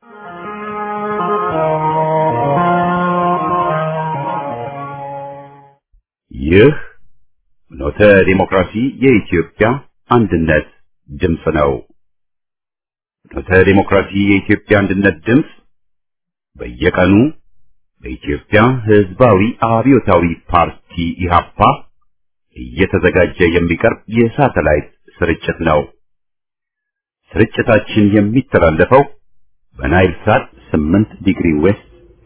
ይህ ኖተ ዲሞክራሲ የኢትዮጵያ አንድነት ድምፅ ነው። ኖተ ዲሞክራሲ የኢትዮጵያ አንድነት ድምፅ በየቀኑ በኢትዮጵያ ሕዝባዊ አብዮታዊ ፓርቲ ኢህአፓ እየተዘጋጀ የሚቀርብ የሳተላይት ስርጭት ነው። ስርጭታችን የሚተላለፈው በናይል ሳት 8 ዲግሪ ዌስት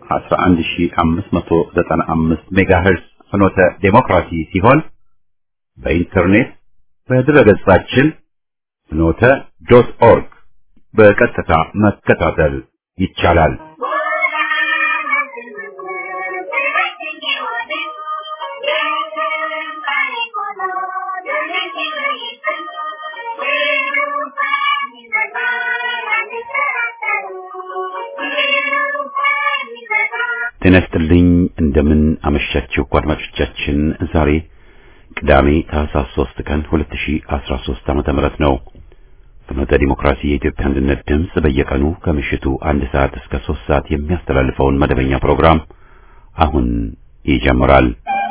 11595 ሜጋሄርዝ ፍኖተ ዴሞክራሲ ሲሆን በኢንተርኔት በድረገጻችን ፍኖተ ዶት ኦርግ በቀጥታ መከታተል ይቻላል። ጤና ይስጥልኝ። እንደምን አመሻችሁ አድማጮቻችን። ዛሬ ቅዳሜ ታህሳስ 3 ቀን 2013 ዓመተ ምህረት ነው። ፍኖተ ዲሞክራሲ የኢትዮጵያ አንድነት ድምፅ በየቀኑ ከምሽቱ አንድ ሰዓት እስከ 3 ሰዓት የሚያስተላልፈውን መደበኛ ፕሮግራም አሁን ይጀምራል።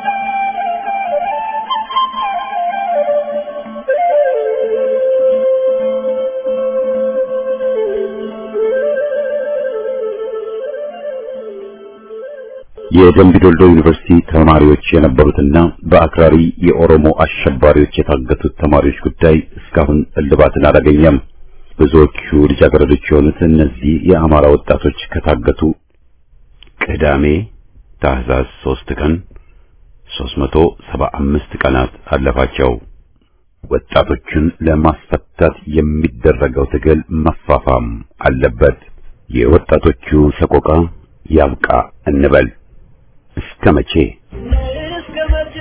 የደምቢዶልዶ ዩኒቨርሲቲ ተማሪዎች የነበሩትና በአክራሪ የኦሮሞ አሸባሪዎች የታገቱት ተማሪዎች ጉዳይ እስካሁን እልባትን አላገኘም። ብዙዎቹ ልጃገረዶች የሆኑት እነዚህ የአማራ ወጣቶች ከታገቱ ቅዳሜ ታህሳስ 3 ቀን 375 ቀናት አለፋቸው። ወጣቶቹን ለማስፈታት የሚደረገው ትግል መፋፋም አለበት። የወጣቶቹ ሰቆቃ ያብቃ እንበል። እስከ መቼ እስከ መቼ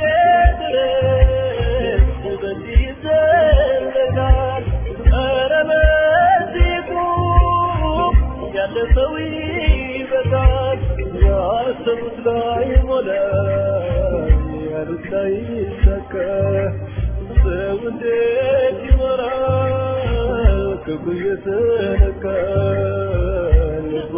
ድረስ በዚህ ይዘለቃል? ኧረ በዚህ ቁም፣ ያለፈው ይበቃል። ያሰቡት ላይ ሞላ፣ ያሉት ላይ ይሳካ። ሰው እንዴት ይኖራል? ክፉ እየተነካ ልቡ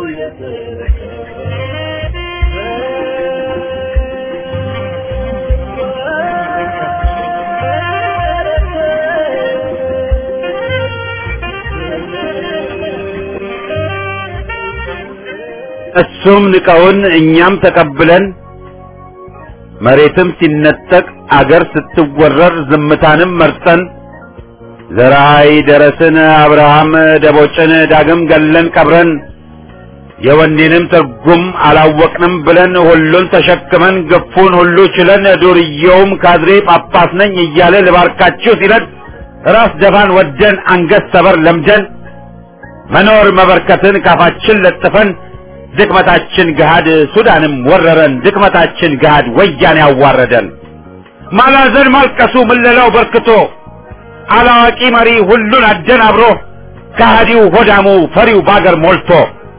እሱም ንቀውን እኛም ተቀብለን መሬትም ሲነጠቅ አገር ስትወረር ዝምታንም መርጠን ዘራይ ደረስን አብርሃም ደቦጭን ዳግም ገለን ቀብረን የወኔንም ትርጉም አላወቅንም ብለን ሁሉን ተሸክመን ገፉን ሁሉ ችለን ዱርዬውም ካድሬ ጳጳስ ነኝ እያለ ልባርካችሁ ሲለን ራስ ደፋን ወደን አንገት ሰበር ለምደን መኖር መበርከትን ካፋችን ለጥፈን ድክመታችን ገሃድ ሱዳንም ወረረን ድክመታችን ገሃድ ወያኔ ያዋረደን ማላዘን ማልቀሱ ምለላው በርክቶ አላዋቂ መሪ ሁሉን አደናብሮ ከሃዲው ሆዳሙ ፈሪው ባገር ሞልቶ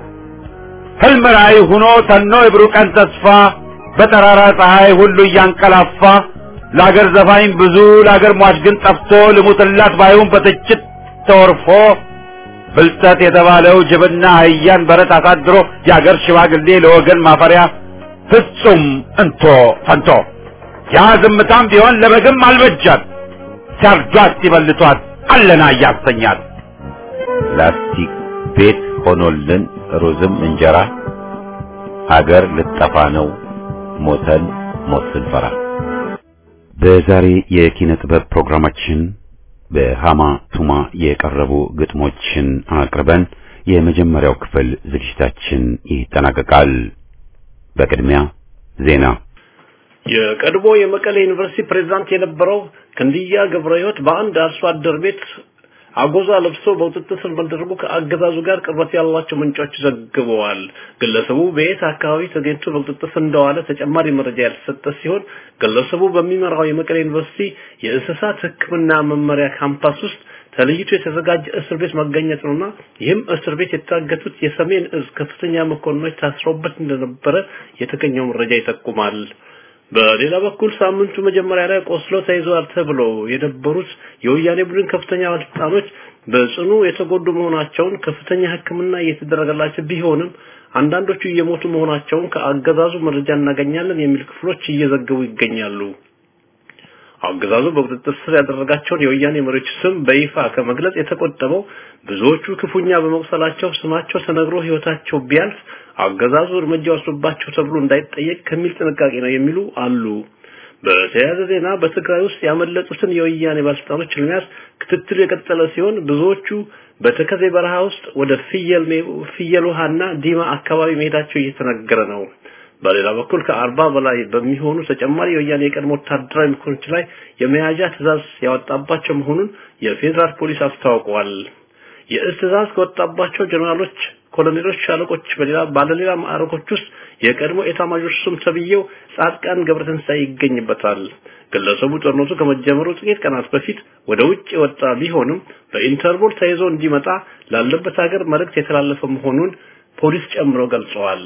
ህልም ራእይ ሁኖ ተኖ የብሩህ ቀን ተስፋ በጠራራ ፀሐይ ሁሉ እያንቀላፋ ለአገር ዘፋኝ ብዙ ለአገር ሟች ግን ጠፍቶ ልሙትላት ባዩን በትችት ተወርፎ ብልጠት የተባለው ጅብና አህያን በረት አሳድሮ የአገር ሽማግሌ ለወገን ማፈሪያ ፍጹም እንቶ ፈንቶ ያ ዝምታም ቢሆን ለበግም አልበጃት ሲያርዷት ሲበልቷት አለና እያሰኛት ላስቲክ ቤት ሆኖልን ሩዝም እንጀራ ሀገር ልጠፋ ነው ሞተን ሞት ስንፈራ። በዛሬ የኪነ ጥበብ ፕሮግራማችን በሃማ ቱማ የቀረቡ ግጥሞችን አቅርበን የመጀመሪያው ክፍል ዝግጅታችን ይጠናቀቃል። በቅድሚያ ዜና። የቀድሞ የመቀሌ ዩኒቨርሲቲ ፕሬዝዳንት የነበረው ክንድያ ገብረ ሕይወት በአንድ አርሶ አደር ቤት አጎዛ ለብሶ በቁጥጥር ስር መደረጉ ከአገዛዙ ጋር ቅርበት ያላቸው ምንጮች ዘግበዋል። ግለሰቡ በየት አካባቢ ተገኝቶ በቁጥጥር ስር እንደዋለ ተጨማሪ መረጃ ያልተሰጠ ሲሆን ግለሰቡ በሚመራው የመቀሌ ዩኒቨርሲቲ የእንስሳት ሕክምና መመሪያ ካምፓስ ውስጥ ተለይቶ የተዘጋጀ እስር ቤት መገኘት ነውና ይህም እስር ቤት የታገቱት የሰሜን እዝ ከፍተኛ መኮንኖች ታስረውበት እንደነበረ የተገኘው መረጃ ይጠቁማል። በሌላ በኩል ሳምንቱ መጀመሪያ ላይ ቆስሎ ተይዘዋል ተብሎ የነበሩት የወያኔ ቡድን ከፍተኛ ባለስልጣኖች በጽኑ የተጎዱ መሆናቸውን ከፍተኛ ሕክምና እየተደረገላቸው ቢሆንም አንዳንዶቹ እየሞቱ መሆናቸውን ከአገዛዙ መረጃ እናገኛለን የሚል ክፍሎች እየዘገቡ ይገኛሉ። አገዛዙ በቁጥጥር ስር ያደረጋቸውን የወያኔ መሪዎች ስም በይፋ ከመግለጽ የተቆጠበው ብዙዎቹ ክፉኛ በመቁሰላቸው ስማቸው ተነግሮ ህይወታቸው ቢያልፍ አገዛዙ እርምጃ ወስዶባቸው ተብሎ እንዳይጠየቅ ከሚል ጥንቃቄ ነው የሚሉ አሉ። በተያያዘ ዜና በትግራይ ውስጥ ያመለጡትን የወያኔ ባለስልጣኖች ለመያዝ ክትትሉ የቀጠለ ሲሆን ብዙዎቹ በተከዜ በረሃ ውስጥ ወደ ፍየል ፍየል ውሃና ዲማ አካባቢ መሄዳቸው እየተነገረ ነው። በሌላ በኩል ከአርባ በላይ በሚሆኑ ተጨማሪ የወያኔ የቀድሞ ወታደራዊ ምክሮች ላይ የመያዣ ትዕዛዝ ያወጣባቸው መሆኑን የፌዴራል ፖሊስ አስታውቋል። የእዝ ትዕዛዝ ከወጣባቸው ጀነራሎች፣ ኮሎኔሎች፣ ሻለቆች በሌላ ባለሌላ ማዕረጎች ውስጥ የቀድሞ ኤታማዦር ሹም ተብዬው ጻድቃን ገብረትንሳኤ ይገኝበታል። ግለሰቡ ጦርነቱ ከመጀመሩ ጥቂት ቀናት በፊት ወደ ውጭ የወጣ ቢሆንም በኢንተርፖል ተይዞ እንዲመጣ ላለበት ሀገር መልእክት የተላለፈ መሆኑን ፖሊስ ጨምሮ ገልጸዋል።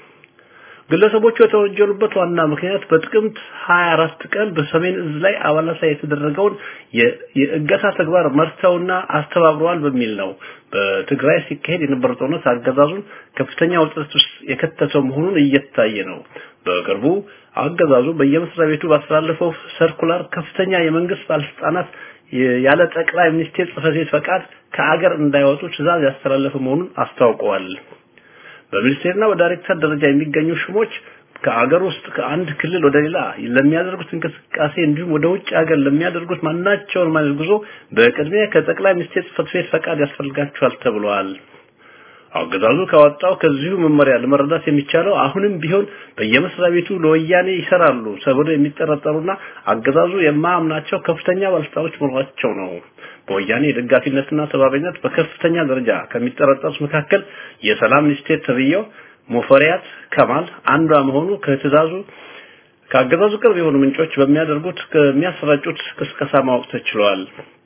ግለሰቦቹ የተወንጀሉበት ዋና ምክንያት በጥቅምት 24 ቀን በሰሜን እዝ ላይ አባላት ላይ የተደረገውን የእገታ ተግባር መርተውና አስተባብረዋል በሚል ነው። በትግራይ ሲካሄድ የነበረው ጦርነት አገዛዙን ከፍተኛ ውጥረት ውስጥ የከተተው መሆኑን እየታየ ነው። በቅርቡ አገዛዙ በየመስሪያ ቤቱ ባስተላለፈው ሰርኩላር ከፍተኛ የመንግስት ባለስልጣናት ያለ ጠቅላይ ሚኒስቴር ጽሕፈት ቤት ፈቃድ ከአገር እንዳይወጡ ትዕዛዝ ያስተላለፈ መሆኑን አስታውቀዋል። በሚኒስቴርና በዳይሬክተር ደረጃ የሚገኙ ሹሞች ከአገር ውስጥ ከአንድ ክልል ወደ ሌላ ለሚያደርጉት እንቅስቃሴ እንዲሁም ወደ ውጭ ሀገር ለሚያደርጉት ማናቸውን ማለት ጉዞ በቅድሚያ ከጠቅላይ ሚኒስቴር ጽሕፈት ቤት ፈቃድ ያስፈልጋቸዋል ተብለዋል። አገዛዙ ካወጣው ከዚሁ መመሪያ ለመረዳት የሚቻለው አሁንም ቢሆን በየመስሪያ ቤቱ ለወያኔ ይሰራሉ ተብሎ የሚጠረጠሩና አገዛዙ የማያምናቸው ከፍተኛ ባለስልጣኖች መኖራቸው ነው። በወያኔ የደጋፊነትና ተባባሪነት በከፍተኛ ደረጃ ከሚጠረጠሩት መካከል የሰላም ሚኒስቴር ተብዬው ሙፈሪያት ከማል አንዷ መሆኑ ከትዕዛዙ ከአገዛዙ ቅርብ የሆኑ ምንጮች በሚያደርጉት ከሚያሰራጩት ቅስቀሳ ማወቅ ተችሏል።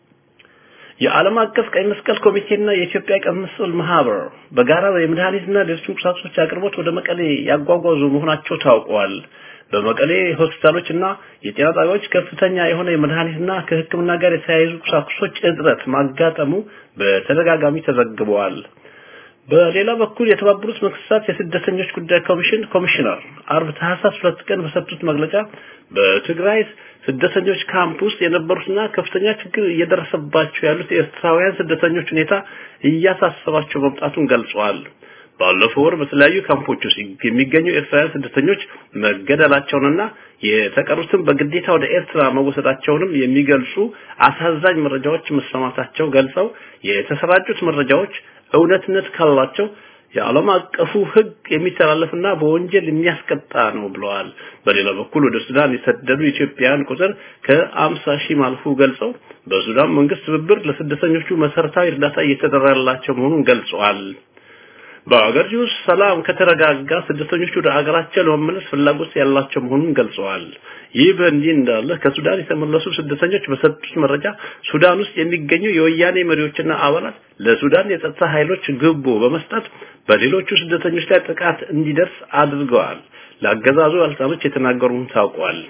የዓለም አቀፍ ቀይ መስቀል ኮሚቴና የኢትዮጵያ ቀይ መስቀል ማህበር በጋራ የመድኃኒትና ሌሎች ቁሳቁሶች አቅርቦት ወደ መቀሌ ያጓጓዙ መሆናቸው ታውቋል። በመቀሌ ሆስፒታሎች እና የጤና ጣቢያዎች ከፍተኛ የሆነ የመድኃኒትና ከሕክምና ጋር የተያያዙ ቁሳቁሶች እጥረት ማጋጠሙ በተደጋጋሚ ተዘግበዋል። በሌላ በኩል የተባበሩት መንግስታት የስደተኞች ጉዳይ ኮሚሽን ኮሚሽነር አርብ ታህሳስ ሁለት ቀን በሰጡት መግለጫ በትግራይ ስደተኞች ካምፕ ውስጥ የነበሩትና ከፍተኛ ችግር እየደረሰባቸው ያሉት ኤርትራውያን ስደተኞች ሁኔታ እያሳሰባቸው መምጣቱን ገልጸዋል። ባለፈው ወር በተለያዩ ካምፖች ውስጥ የሚገኙ ኤርትራውያን ስደተኞች መገደላቸውንና የተቀሩትም በግዴታ ወደ ኤርትራ መወሰዳቸውንም የሚገልጹ አሳዛኝ መረጃዎች መሰማታቸው ገልጸው የተሰራጩት መረጃዎች እውነትነት ካላቸው የዓለም አቀፉ ሕግ የሚተላለፍና በወንጀል የሚያስቀጣ ነው ብለዋል። በሌላ በኩል ወደ ሱዳን የሰደዱ ኢትዮጵያውያን ቁጥር ከአምሳ ሺህ ማልፉ ገልጸው በሱዳን መንግስት ትብብር ለስደተኞቹ መሰረታዊ እርዳታ እየተደረገላቸው መሆኑን ገልጸዋል። በአገሪቱ ውስጥ ሰላም ከተረጋጋ ስደተኞቹ ወደ አገራቸው ለመመለስ ፍላጎት ያላቸው መሆኑን ገልጸዋል። ይህ በእንዲህ እንዳለ ከሱዳን የተመለሱ ስደተኞች በሰጡት መረጃ ሱዳን ውስጥ የሚገኙ የወያኔ መሪዎችና አባላት ለሱዳን የጸጥታ ኃይሎች ግቦ በመስጠት በሌሎቹ ስደተኞች ላይ ጥቃት እንዲደርስ አድርገዋል። ለአገዛዙ ባለስልጣኖች የተናገሩም ታውቋል።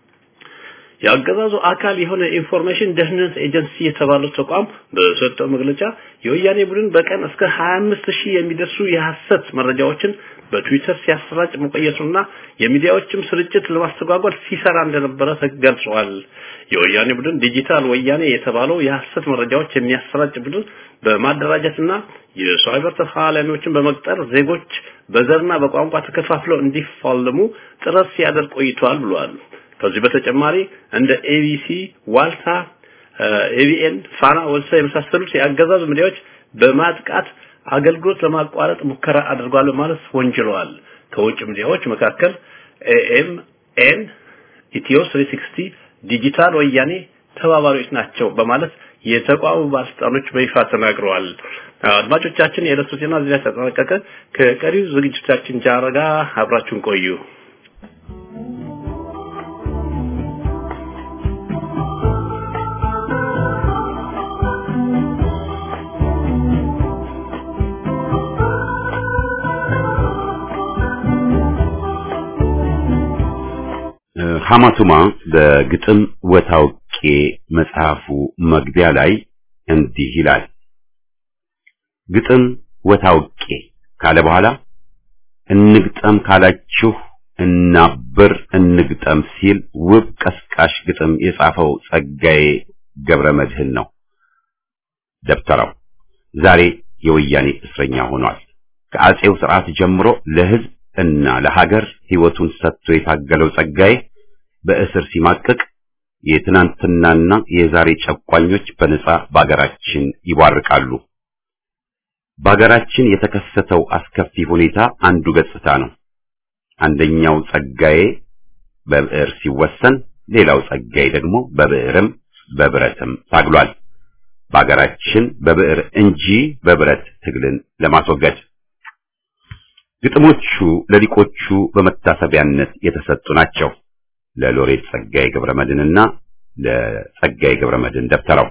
የአገዛዙ አካል የሆነ ኢንፎርሜሽን ደህንነት ኤጀንሲ የተባለው ተቋም በሰጠው መግለጫ የወያኔ ቡድን በቀን እስከ 25 ሺህ የሚደርሱ የሐሰት መረጃዎችን በትዊተር ሲያሰራጭ መቆየቱና የሚዲያዎችም ስርጭት ለማስተጓጎል ሲሰራ እንደነበረ ተገልጿል። የወያኔ ቡድን ዲጂታል ወያኔ የተባለው የሐሰት መረጃዎች የሚያሰራጭ ቡድን በማደራጀትና የሳይበር ተፋላሚዎችን በመቅጠር ዜጎች በዘርና በቋንቋ ተከፋፍለው እንዲፋለሙ ጥረት ሲያደርግ ቆይቷል ብሏል። ከዚህ በተጨማሪ እንደ ኤቢሲ፣ ዋልታ፣ ኤቢኤን፣ ፋና ወልሳ የመሳሰሉት የአገዛዝ ሚዲያዎች በማጥቃት አገልግሎት ለማቋረጥ ሙከራ አድርጓል በማለት ወንጅለዋል። ከውጭ ሚዲያዎች መካከል ኤኤምኤን፣ ኢትዮ 360፣ ዲጂታል ወያኔ ተባባሪዎች ናቸው በማለት የተቋሙ ባለስልጣኖች በይፋ ተናግረዋል። አድማጮቻችን፣ የዕለቱ ዜና እዚህ ላይ ተጠናቀቀ። ከቀሪው ዝግጅታችን ጃረጋ አብራችሁን ቆዩ። ሐማቱማ በግጥም ወታውቄ መጽሐፉ መግቢያ ላይ እንዲህ ይላል። ግጥም ወታውቄ ካለ በኋላ እንግጠም ካላችሁ እናብር እንግጠም ሲል ውብ ቀስቃሽ ግጥም የጻፈው ጸጋዬ ገብረ መድህን ነው። ደብተራው ዛሬ የወያኔ እስረኛ ሆኗል። ከአጼው ስርዓት ጀምሮ ለሕዝብ እና ለሀገር ሕይወቱን ሰጥቶ የታገለው ጸጋዬ በእስር ሲማቅቅ የትናንትናና የዛሬ ጨቋኞች በነጻ በአገራችን ይቧርቃሉ። በአገራችን የተከሰተው አስከፊ ሁኔታ አንዱ ገጽታ ነው። አንደኛው ጸጋዬ በብዕር ሲወሰን፣ ሌላው ጸጋዬ ደግሞ በብዕርም በብረትም ታግሏል። በአገራችን በብዕር እንጂ በብረት ትግልን ለማስወገድ ግጥሞቹ ለሊቆቹ በመታሰቢያነት የተሰጡ ናቸው። ለሎሬት ጸጋዬ ገብረመድህንና ለጸጋዬ ገብረመድህን ደብተራው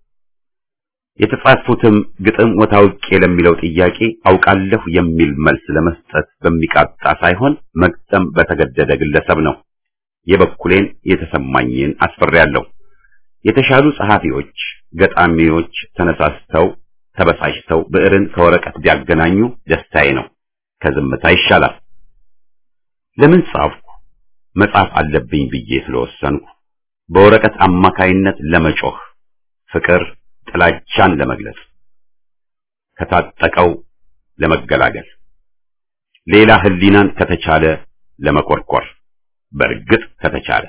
የተጻፉትም ግጥም ወታውቄ ለሚለው ጥያቄ አውቃለሁ የሚል መልስ ለመስጠት በሚቃጣ ሳይሆን መግጠም በተገደደ ግለሰብ ነው። የበኩሌን የተሰማኝን አስፈሬያለሁ። የተሻሉ ጸሐፊዎች፣ ገጣሚዎች ተነሳስተው ተበሳጭተው ብዕርን ከወረቀት ቢያገናኙ ደስታዬ ነው። ከዝምታ ይሻላል። ለምን ጻፍኩ? መጻፍ አለብኝ ብዬ ስለወሰንኩ በወረቀት አማካይነት ለመጮህ ፍቅር ጥላቻን ለመግለጽ ከታጠቀው ለመገላገል ሌላ ህሊናን ከተቻለ ለመኮርኮር በእርግጥ ከተቻለ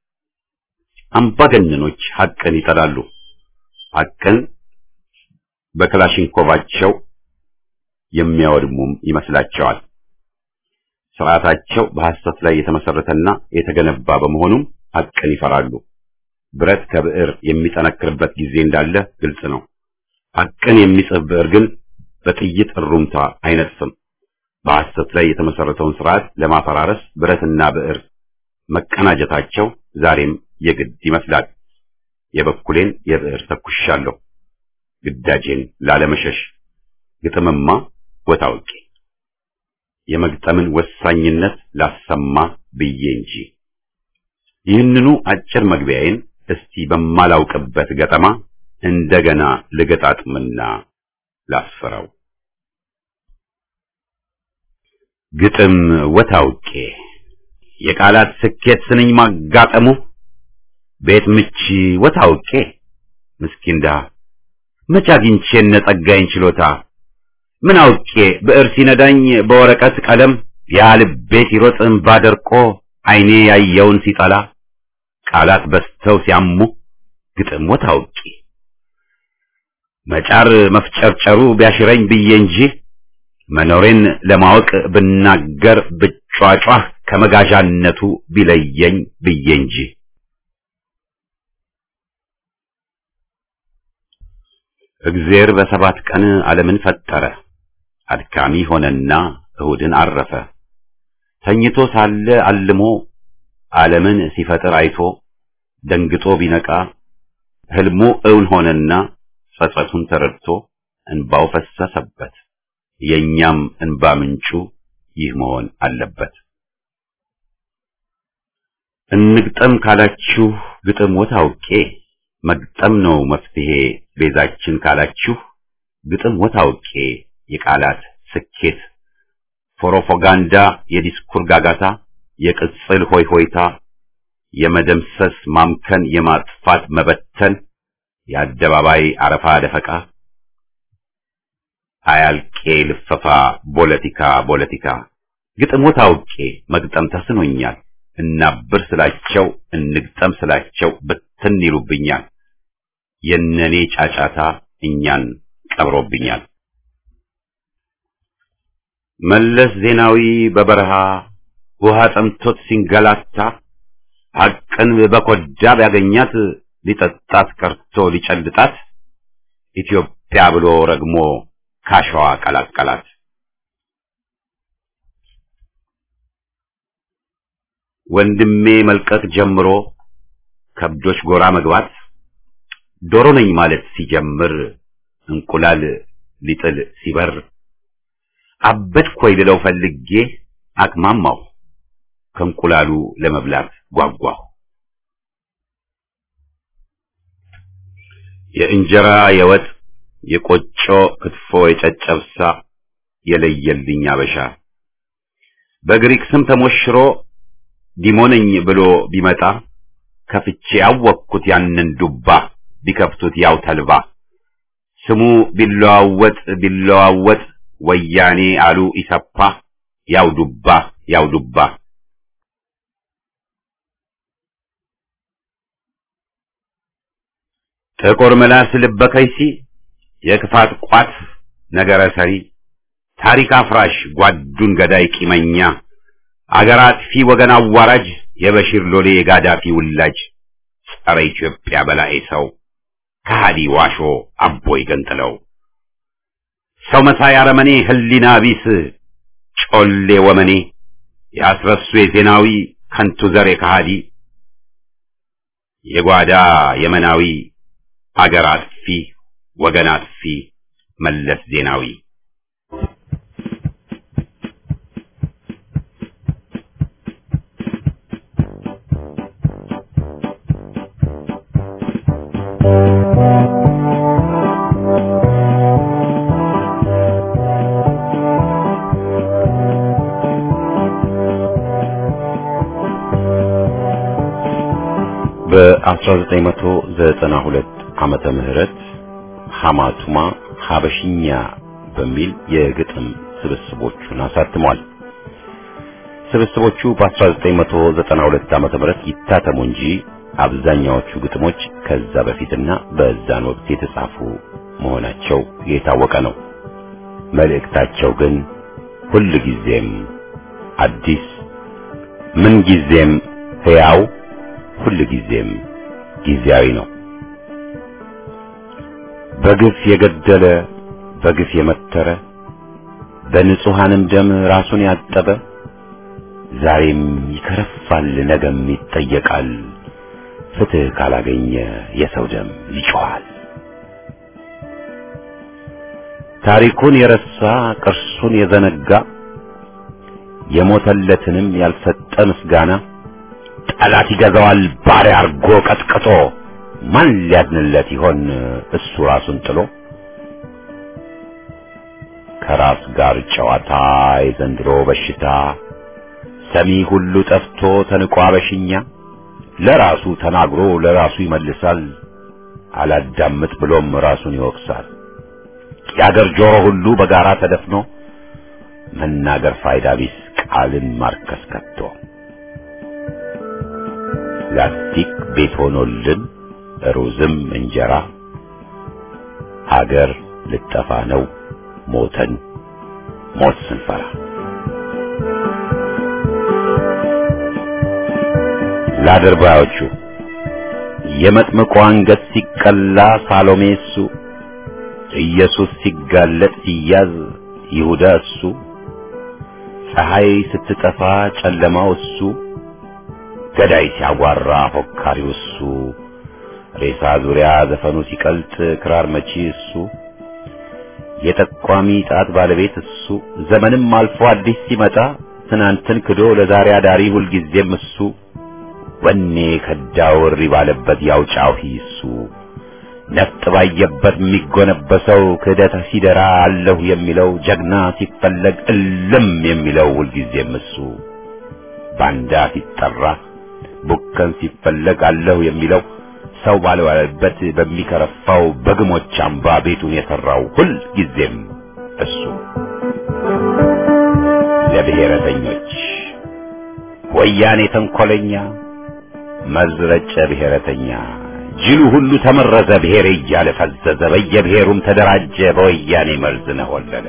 አምባገነኖች ሐቅን ይጠላሉ። ሐቅን በክላሽንኮቫቸው የሚያወድሙም ይመስላቸዋል። ስርዓታቸው በሐሰት ላይ የተመሰረተና የተገነባ በመሆኑም ሐቅን ይፈራሉ። ብረት ከብዕር የሚጠነክርበት ጊዜ እንዳለ ግልጽ ነው። ሐቅን የሚጽፍ ብዕር ግን በጥይት እሩምታ አይነጥፍም። በሐሰት ላይ የተመሰረተውን ስርዓት ለማፈራረስ ብረትና ብዕር መቀናጀታቸው ዛሬም የግድ ይመስላል። የበኩሌን የብዕር ተኩሻለሁ፣ ግዳጄን ላለመሸሽ ግጥምማ ወታውቄ የመግጠምን ወሳኝነት ላሰማ ብዬ እንጂ ይህንኑ አጭር መግቢያዬን እስቲ በማላውቅበት ገጠማ እንደገና ልገጣጥምና ላስፈራው። ግጥም ወታውቄ የቃላት ስኬት ስንኝ ማጋጠሙ ቤት ምቺ ወታውቄ ምስኪን ድሃ መች አግኝቼ እነ ጸጋዬን ችሎታ ምን አውቄ ብዕር ሲነዳኝ በወረቀት ቀለም ያ ልቤ ሲሮጥ እምባ ደርቆ ዓይኔ ያየውን ሲጠላ ቃላት በስተው ሲያሙ ግጥም ወታውቄ መጫር መፍጨርጨሩ ቢያሽረኝ ብዬ እንጂ መኖሬን ለማወቅ ብናገር ብጯጯህ ከመጋዣነቱ ቢለየኝ ብዬ እንጂ እግዜር በሰባት ቀን ዓለምን ፈጠረ፣ አድካሚ ሆነና እሁድን አረፈ። ተኝቶ ሳለ አልሞ ዓለምን ሲፈጥር አይቶ ደንግጦ ቢነቃ ሕልሙ እውን ሆነና ጸጸቱን ተረድቶ እንባው ፈሰሰበት። የእኛም እንባ ምንጩ ይህ መሆን አለበት። እንግጠም ካላችሁ ግጥም ወታውቄ መግጠም ነው መፍትሄ ቤዛችን ካላችሁ ግጥም ወታውቄ የቃላት ስኬት ፕሮፓጋንዳ የዲስኩር ጋጋታ የቅጽል ሆይ ሆይታ የመደምሰስ ማምከን የማጥፋት መበተን የአደባባይ አረፋ ደፈቃ አያልቄ ልፈፋ ፖለቲካ ፖለቲካ ግጥም ወታውቄ መግጠም ተስኖኛል እናብር ስላቸው እንግጠም ስላቸው ብትን ይሉብኛል የነኔ ጫጫታ እኛን ቀብሮብኛል መለስ ዜናዊ በበረሃ ውሃ ጠምቶት ሲንገላታ ሐቅን በኮዳ ቢያገኛት ሊጠጣት ቀርቶ ሊጨልጣት ኢትዮጵያ ብሎ ረግሞ ካሸዋ ቀላቀላት። ወንድሜ መልቀቅ ጀምሮ ከብዶች ጎራ መግባት ዶሮ ነኝ ማለት ሲጀምር እንቁላል ሊጥል ሲበር አበድኩ ወይ ልለው ፈልጌ አቅማማሁ ከእንቁላሉ ለመብላት ጓጓሁ። የእንጀራ የወጥ የቆጮ ክትፎ የጨጨብሳ የለየልኝ አበሻ በግሪክ ስም ተሞሽሮ ዲሞነኝ ብሎ ቢመጣ ከፍቼ ያወቅኩት ያንን ዱባ ቢከፍቱት ያው ተልባ ስሙ ቢለዋወጥ ቢለዋወጥ ወያኔ አሉ ኢሰፓ ያው ዱባ ያው ዱባ ጥቁር ምላስ ልበ ከይሲ የክፋት ቋት ነገረ ሰሪ ታሪክ አፍራሽ ጓዱን ገዳይ ቂመኛ አገር አጥፊ ወገን አዋራጅ የበሺር ሎሌ የጋዳፊ ውላጅ ጸረ ኢትዮጵያ በላይ ሰው ከሃዲ ዋሾ አቦይ ገንጥለው ሰው መሳይ አረመኔ ህሊና ቢስ ጮሌ ወመኔ ያስረሱ የዜናዊ ከንቱ ዘር የከሃዲ የጓዳ የመናዊ አገር አጥፊ ወገን አጥፊ መለስ ዜናዊ በ1992 ዓመተ ምህረት ሐማቱማ ሐበሽኛ በሚል የግጥም ስብስቦቹን አሳትሟል። ስብስቦቹ በ1992 ዓመተ ምህረት ይታተሙ እንጂ አብዛኛዎቹ ግጥሞች ከዛ በፊትና በዛን ወቅት የተጻፉ መሆናቸው የታወቀ ነው። መልእክታቸው ግን ሁል ጊዜም አዲስ፣ ምን ጊዜም ሕያው፣ ሁል ጊዜም ጊዜያዊ ነው። በግፍ የገደለ በግፍ የመተረ በንጹሐንም ደም ራሱን ያጠበ ዛሬም ይከረፋል፣ ነገም ይጠየቃል። ፍትህ ካላገኘ የሰው ደም ይጮኻል። ታሪኩን የረሳ ቅርሱን የዘነጋ የሞተለትንም ያልሰጠ ምስጋና ጠላት ይገዛዋል ባሪያ አርጎ ቀጥቅጦ ማን ሊያድንለት ይሆን እሱ ራሱን ጥሎ ከራስ ጋር ጨዋታ የዘንድሮ በሽታ ሰሚ ሁሉ ጠፍቶ ተንቆ አበሽኛ ለራሱ ተናግሮ ለራሱ ይመልሳል አላዳምጥ ብሎም ራሱን ይወቅሳል የአገር ጆሮ ሁሉ በጋራ ተደፍኖ መናገር ፋይዳ ቢስ ቃልን ማርከስ ከቶ ላስቲክ ቤት ሆኖልን ሩዝም እንጀራ ሀገር ልጠፋ ነው ሞተን ሞት ስንፈራ ለአድርባዮቹ የመጥምቁ አንገት ሲቀላ ሳሎሜ እሱ ኢየሱስ ሲጋለጥ ሲያዝ ይሁዳ እሱ ፀሐይ ስትጠፋ ጨለማው እሱ ገዳይ ሲያጓራ ፎካሪው እሱ ሬሳ ዙሪያ ዘፈኑ ሲቀልጥ ክራር መቺ እሱ የጠቋሚ ጣት ባለቤት እሱ ዘመንም አልፎ አዲስ ሲመጣ ትናንትን ክዶ ለዛሬ አዳሪ ሁልጊዜም እሱ ወኔ ከዳው እሪ ባለበት ያውጫው እሱ ነፍጥ ባየበት የሚጎነበሰው ክህደት ሲደራ አለሁ የሚለው ጀግና ሲፈለግ እልም የሚለው ሁልጊዜም እሱ ባንዳ ሲጠራ ቡከን ሲፈለግ አለሁ የሚለው ሰው ባልዋለበት በሚከረፋው በግሞች አምባ ቤቱን የሰራው ሁል ጊዜም እሱ ለብሔረተኞች ወያኔ ተንኮለኛ መዝረጨ ብሔረተኛ ጅሉ ሁሉ ተመረዘ ብሔር እያለ ፈዘዘ በየብሔሩም ተደራጀ በወያኔ መርዝ ነሆለለ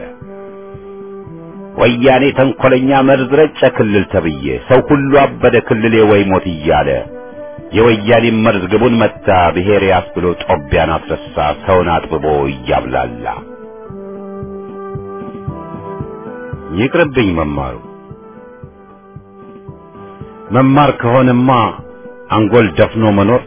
ወያኔ ተንኮለኛ መርዝ ረጨ ክልል ተብዬ ሰው ሁሉ አበደ ክልሌ ወይ ሞት እያለ የወያኔ መርዝ ግቡን መታ ብሔር ያስብሎ ጦቢያን አስረሳ ሰውን አጥብቦ እያብላላ ይቅርብኝ መማሩ መማር ከሆነማ አንጎል ደፍኖ መኖር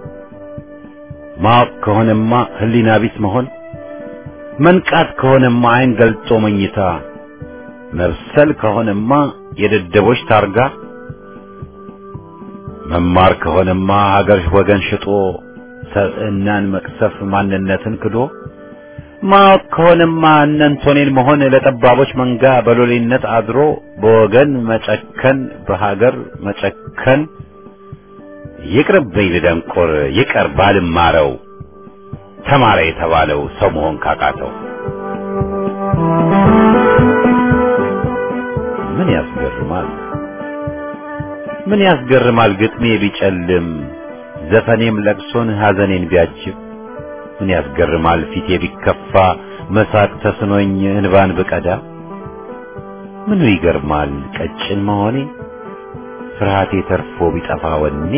ማወቅ ከሆነማ ህሊና ቢስ መሆን መንቃት ከሆነማ አይን ገልጦ መኝታ መብሰል ከሆነማ የደደቦች ታርጋ መማር ከሆነማ ሀገር ወገን ሽጦ ሰብዕናን መቅሰፍ ማንነትን ክዶ ማወቅ ከሆነማ እነንቶኔን መሆን ለጠባቦች መንጋ በሎሌነት አድሮ በወገን መጨከን በሀገር መጨከን ይቅርብኝ ልደንቆር ይቀር ባልማረው ተማረ የተባለው ሰው መሆን ካቃተው ምን ያስገርማል ምን ያስገርማል ግጥሜ ቢጨልም ዘፈኔም ለቅሶን ሐዘኔን ቢያጅብ ምን ያስገርማል ፊቴ ቢከፋ መሳቅ ተስኖኝ እንባን ብቀዳ ምኑ ይገርማል ቀጭን መሆኔ ፍርሃቴ ተርፎ ቢጠፋ ወኔ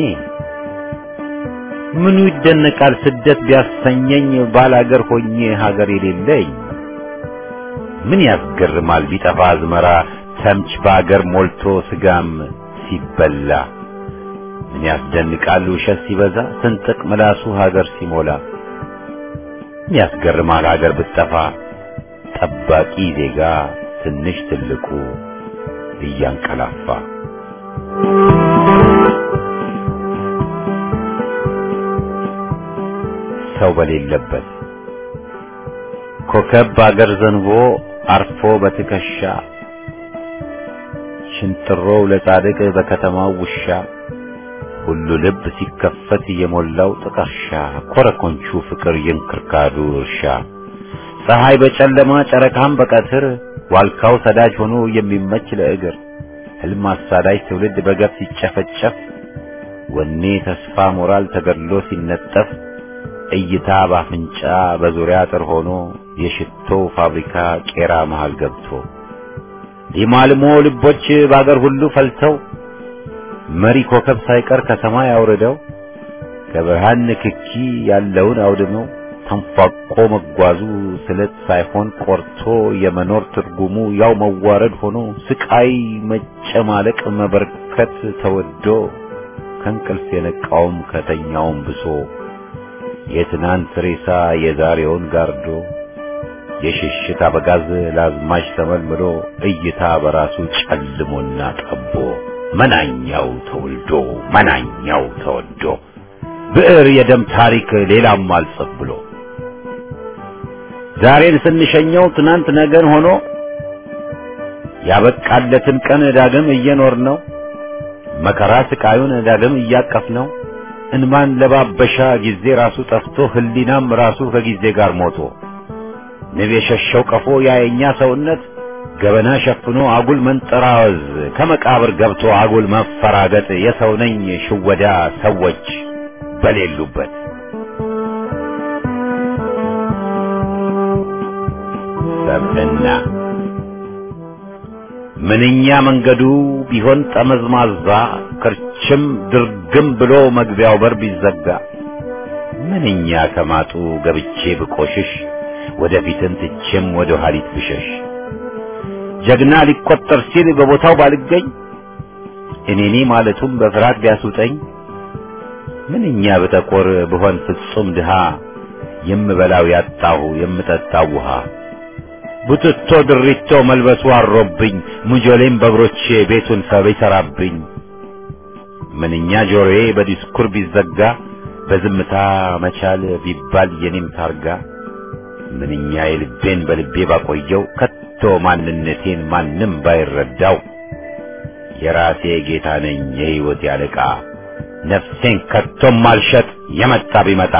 ምኑ ይደነቃል ስደት ቢያሰኘኝ ባላገር ሆኜ ሀገር የሌለኝ ምን ያስገርማል ቢጠፋ አዝመራ ተምች በአገር ሞልቶ ስጋም ሲበላ ምን ያስደንቃል ውሸት ሲበዛ ስንጥቅ ምላሱ ሀገር ሲሞላ ምን ያስገርማል ሀገር ብትጠፋ ጠባቂ ዜጋ ትንሽ ትልቁ እያንቀላፋ ሰው በሌለበት ኮከብ በአገር ዘንቦ አርፎ በትከሻ ሽንጥሮው ለጻድቅ በከተማው ውሻ ሁሉ ልብ ሲከፈት የሞላው ጥቀርሻ ኮረኮንቹ ፍቅር የእንክርካዱ እርሻ ፀሐይ በጨለማ ጨረቃም በቀትር ዋልካው ሰዳጅ ሆኖ የሚመች ለእግር ህልም አሳዳጅ ትውልድ በገፍ ሲጨፈጨፍ ወኔ ተስፋ ሞራል ተገድሎ ሲነጠፍ እይታ ባፍንጫ በዙሪያ አጥር ሆኖ የሽቶው ፋብሪካ ቄራ መሃል ገብቶ ሊማልሞ ልቦች በአገር ሁሉ ፈልተው መሪ ኮከብ ሳይቀር ከሰማይ አውርደው ከብርሃን ንክኪ ያለውን አውድመው ተንፏቆ መጓዙ ስለት ሳይሆን ቆርቶ የመኖር ትርጉሙ ያው መዋረድ ሆኖ ስቃይ መጨማለቅ መበርከት ተወዶ ከእንቅልፍ የነቃውም ከተኛውም ብሶ የትናንት ሬሳ የዛሬውን ጋርዶ የሽሽት አበጋዝ ለአዝማች ተመልምሎ እይታ በራሱ ጨልሞና ጠቦ መናኛው ተወልዶ መናኛው ተወዶ ብዕር የደም ታሪክ ሌላም አልጽፍ ብሎ ዛሬን ስንሸኘው ትናንት ነገን ሆኖ ያበቃለትን ቀን ዳግም እየኖር ነው መከራ ስቃዩን ዳግም እያቀፍ ነው እንማን ለባበሻ ጊዜ ራሱ ጠፍቶ ህሊናም ራሱ ከጊዜ ጋር ሞቶ ንብ የሸሸው ቀፎ ያየኛ ሰውነት ገበና ሸፍኖ አጉል መንጠራወዝ ከመቃብር ገብቶ አጉል መፈራገጥ የሰው ነኝ ሽወዳ ሰዎች በሌሉበት ሰብዕና ምንኛ መንገዱ ቢሆን ጠመዝማዛ ክርችም ድርግም ብሎ መግቢያው በር ቢዘጋ ምንኛ ከማጡ ገብቼ ብቆሽሽ ወደፊትን ትቼም ወደ ኋሊት ብሸሽ ጀግና ሊቆጠር ሲል በቦታው ባልገኝ እኔኔ ማለቱም በፍርሃት ቢያስውጠኝ ምንኛ ብጠቆር ብሆን ፍጹም ድሃ የምበላው ያጣሁ የምጠጣው ውሃ ቡትቶ ድሪቶ መልበሱ አሮብኝ ሙጆሌም በእግሮቼ ቤቱን ሰብ ይሰራብኝ ምንኛ ጆሮዬ በዲስኩር ቢዘጋ በዝምታ መቻል ቢባል የኔም ታርጋ ምንኛ የልቤን በልቤ ባቆየው ከቶ ማንነቴን ማንም ባይረዳው የራሴ ጌታ ነኝ የሕይወት ያለቃ ነፍሴን ከቶም ማልሸጥ የመጣ ቢመጣ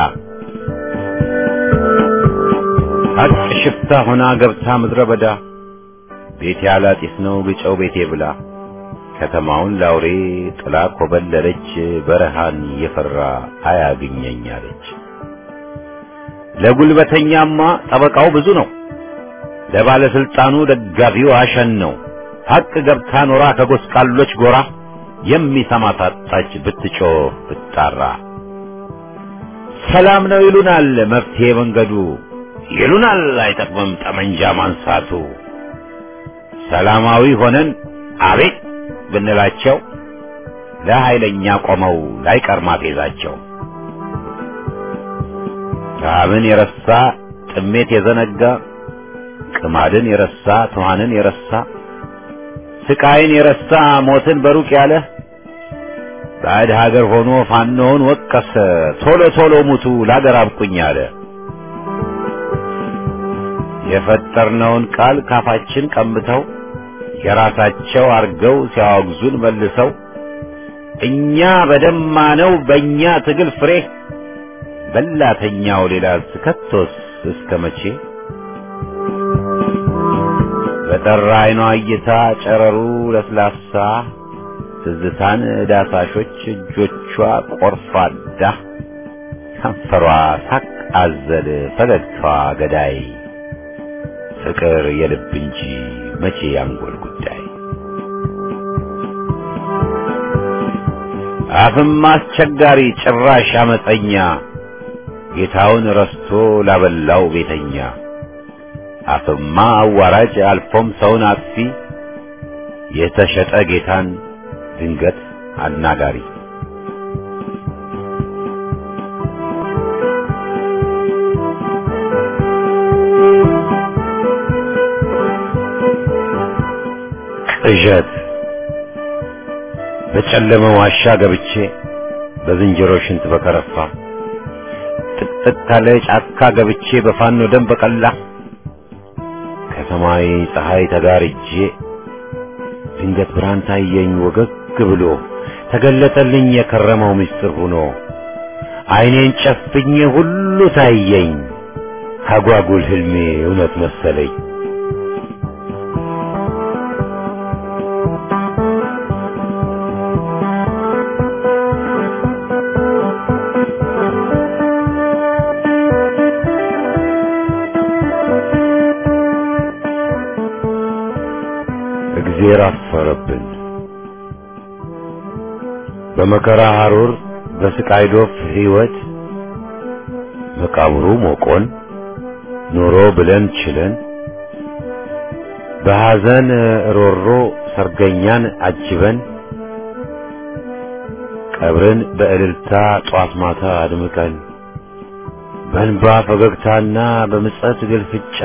ሀቅ ሽፍታ ሆና ገብታ ምድረ በዳ ቤቴ አላጢስ ነው ግጨው ቤቴ ብላ ከተማውን ላውሬ ጥላ ኮበለለች በረሃን የፈራ አያግኘኝ አለች። ለጉልበተኛማ ጠበቃው ብዙ ነው፣ ለባለስልጣኑ ደጋፊው አሸን ነው። ሀቅ ገብታ ኖራ ከጎስቋሎች ጎራ የሚሰማ ታጣች ብትጮህ ብትጣራ። ሰላም ነው ይሉናል መፍትሄ መንገዱ ይሉናል አይጠቅምም ጠመንጃ ማንሳቱ። ሰላማዊ ሆነን አቤት ብንላቸው ለኃይለኛ ቆመው ላይቀር ማፌዛቸው። ረሃብን የረሳ ጥሜት የዘነጋ ቅማድን የረሳ ትኋንን የረሳ ስቃይን የረሳ ሞትን በሩቅ ያለ ባዕድ ሀገር ሆኖ ፋኖውን ወቀሰ ቶሎ ቶሎ ሙቱ ለአገር አብቁኝ አለ። የፈጠርነውን ቃል ካፋችን ቀምተው የራሳቸው አርገው ሲያወግዙን መልሰው እኛ በደማነው በእኛ ትግል ፍሬ በላተኛው ሌላ ከቶስ እስከ መቼ በጠራ አይኗ እይታ ጨረሩ ለስላሳ ትዝታን ዳሳሾች እጆቿ ቆርፋዳ ከንፈሯ ሳቅ አዘል ፈገግታዋ ገዳይ ፍቅር የልብ እንጂ መቼ ያንጎል ጉዳይ አፍም አስቸጋሪ ጭራሽ አመፀኛ ጌታውን ረስቶ ላበላው ቤተኛ አፍማ አዋራጅ አልፎም ሰውን አጥፊ የተሸጠ ጌታን ድንገት አናጋሪ ቅዠት በጨለመ ዋሻ ገብቼ በዝንጀሮ ሽንት በከረፋ ጥቅጥቅ ካለ ጫካ ገብቼ በፋኖ ደም በቀላ ከሰማይ ፀሐይ ተጋርጄ ድንገት ብርሃን ታየኝ ወገግ ብሎ ተገለጠልኝ የከረመው ምስጢር ሆኖ ዓይኔን ጨፍኜ ሁሉ ታየኝ አጓጉል ህልሜ እውነት መሰለኝ። እግዜር አፈረብን። በመከራ ሐሩር በስቃይ ዶፍ ሕይወት መቃብሩ ሞቆን ኑሮ ብለን ችለን በሐዘን ሮሮ ሰርገኛን አጅበን ቀብርን በእልልታ ጧት ማታ አድምቀን በእንባ ፈገግታና በምጸት ግልፍጫ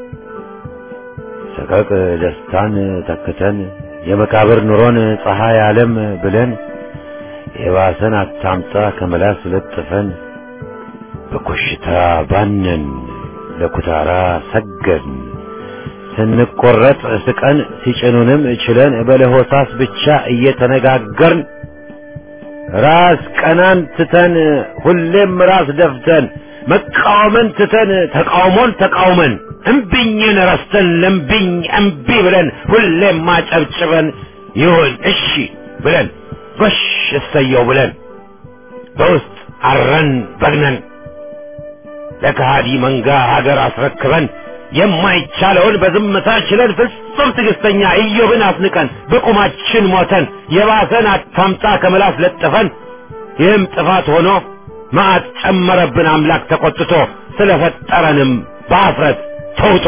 ሰቀቅ ደስታን ተክተን የመቃብር ኑሮን ፀሐይ ዓለም ብለን የባሰን አታምጣ ከመላስ ለጥፈን በኮሽታ ባነን ለኩታራ ሰገን ስንቆረጥ ስቀን ሲጭኑንም ችለን በለሆሳስ ብቻ እየተነጋገርን ራስ ቀናን ትተን ሁሌም ራስ ደፍተን መቃወምን ትተን ተቃውሞን ተቃውመን እምቢኝን ረስተን ለምቢኝ እምቢ ብለን ሁሌም ማጨብጭበን ይሁን እሺ ብለን ጎሽ እሰየው ብለን በውስጥ አረን በግነን ለከሃዲ መንጋ ሀገር አስረክበን የማይቻለውን በዝምታ ችለን ፍጹም ትዕግስተኛ ኢዮብን አስንቀን በቁማችን ሞተን የባሰን አታምጣ ከምላስ ለጥፈን ይህም ጥፋት ሆኖ መዓት ጨመረብን አምላክ ተቆጥቶ ስለፈጠረንም በአፍረት ተውጦ